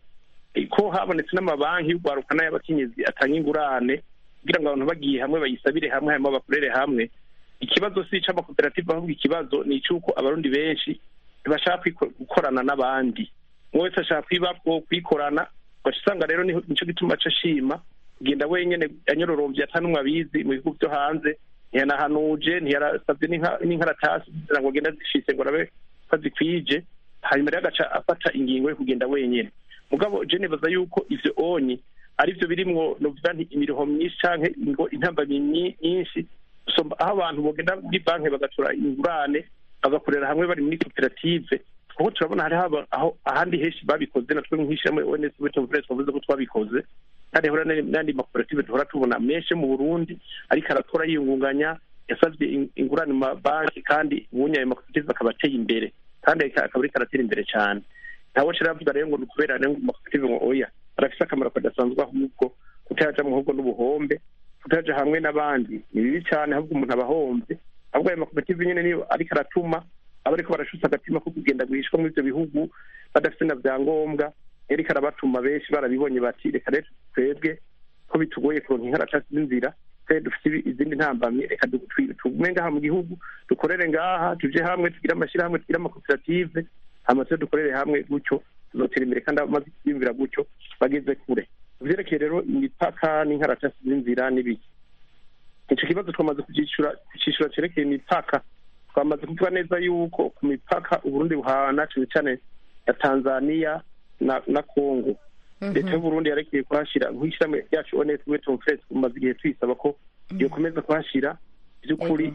D: ko habonetse n'amabanki y'urwaruka n'ay'abakenyezi atanga ingurane kugira ngo abantu bagiye hamwe bayisabire hamwe hanyuma bakorere hamwe ikibazo si ic'amakoperative ahubwo ikibazo ni icy'uko abarundi benshi ntibashaka gukorana n'abandi umwe wese ashaka kwibako kwikorana ugaca usanga rero nicyo gituma aca ashima kugenda wenyine anyororombye atanumwe abizi mu bihugu byo hanze ntiyanahanuje ntiyarasabye n'inkaratasi kugira ngo agende azifise ngo arabe ko azikwije hanyuma rero agaca afata ingingo yo kugenda wenyine mugabo je nibaza yuko ivyo onyi ari byo birimwo novuga nti imiroho myinshi canke ngo intambamyi nyinshi aho abantu bogenda muri banki bagatura ingurane bagakorera hamwe bari muri koperative kuko turabona hariho aho ahandi henshi babikoze natwe nk'ishyirahamwe ons betovure twavuze ko twabikoze kandi hora n'andi makoperative duhora tubona menshi mu burundi ariko aratora yiyungunganya yasabye ingurane mu mabanki kandi ubunye ayo makoperative akaba ateye imbere kandi akaba ariko aratera imbere cyane ntawe kiravuga rero ngo ni ukubera rero makoperative ngo oya arafise akamaro kadasanzwe ahubwo kutaja mu ahubwo n'ubuhombe kutaja hamwe n'abandi ni bibi cyane ahubwo umuntu aba ahombye ahubwo ayo makoperative nyine niyo ariko aratuma aba ariko barashutse agatima ko kugenda guhishwa muri ibyo bihugu badafite na byangombwa ariko arabatuma benshi barabibonye bati reka rero twebwe ko bitugoye kuronka inkaratasi z'inzira twe dufite izindi ntambamye reka tugume ngaha mu gihugu dukorere ngaha tuje hamwe tugire amashyirahamwe tugire amakoperative hanyuma tujye dukorere hamwe gutyo tuzotera imbere kandi abamaze kwiyumvira gutyo bageze kure vyerekeye rero imipaka n'inkaratasi z'inzira n'ibiki ico kibazo twamaze kucishura kucishura cerekeye imipaka twamaze kuvuga neza yuko ku mipaka uburundi buhana cane cane ya tanzania na na congo leta y'uburundi yarekeye kuhashira nk'ishyirahamwe ryacu ones weton fres tumaze igihe tuyisaba ko yokomeza kuhashira by'ukuri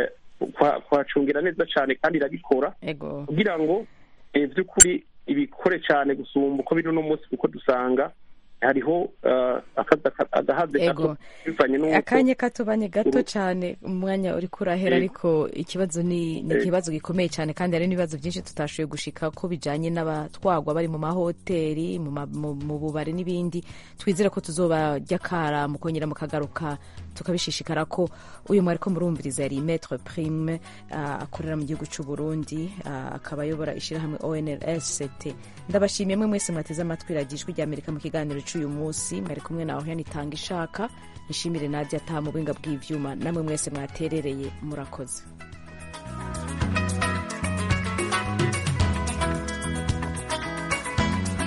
D: kuhacungira neza cane kandi irabikora kugira ngo by'ukuri ibikore cyane gusumba uko biri uno munsi kuko dusanga hariho uh, akazi aka- agahaze
A: Ego.
D: gato bivanye n'uko
A: akanya katubanye gato
D: Uru-
A: cyane umwanya uri kurahera
D: Ego.
A: ariko ikibazo ni ni
D: Ego.
A: ikibazo gikomeye cyane kandi hari n'ibibazo byinshi tutashoboye gushika ko bijanye n'abatwagwa bari mu mahoteli mu ma- mu- mu bubari n'ibindi twizere ko tuzobajya kara mukongera mukagaruka tukabishishikara ko uyu mwari ko murumviriza yari metre prime ah, akorera mu gihugu cy'u Burundi ah, akaba ayobora ishyirahamwe ONLST ndabashimiye mwe mwese mwateze amatwi radiyo ijwi ry'Amerika mu kiganiro cy'uyu munsi mwari kumwe nawe yanitanga ishaka nishimire Nadia ataha mu buhinga bw'ivyuma namwe mwese mwaterereye murakoze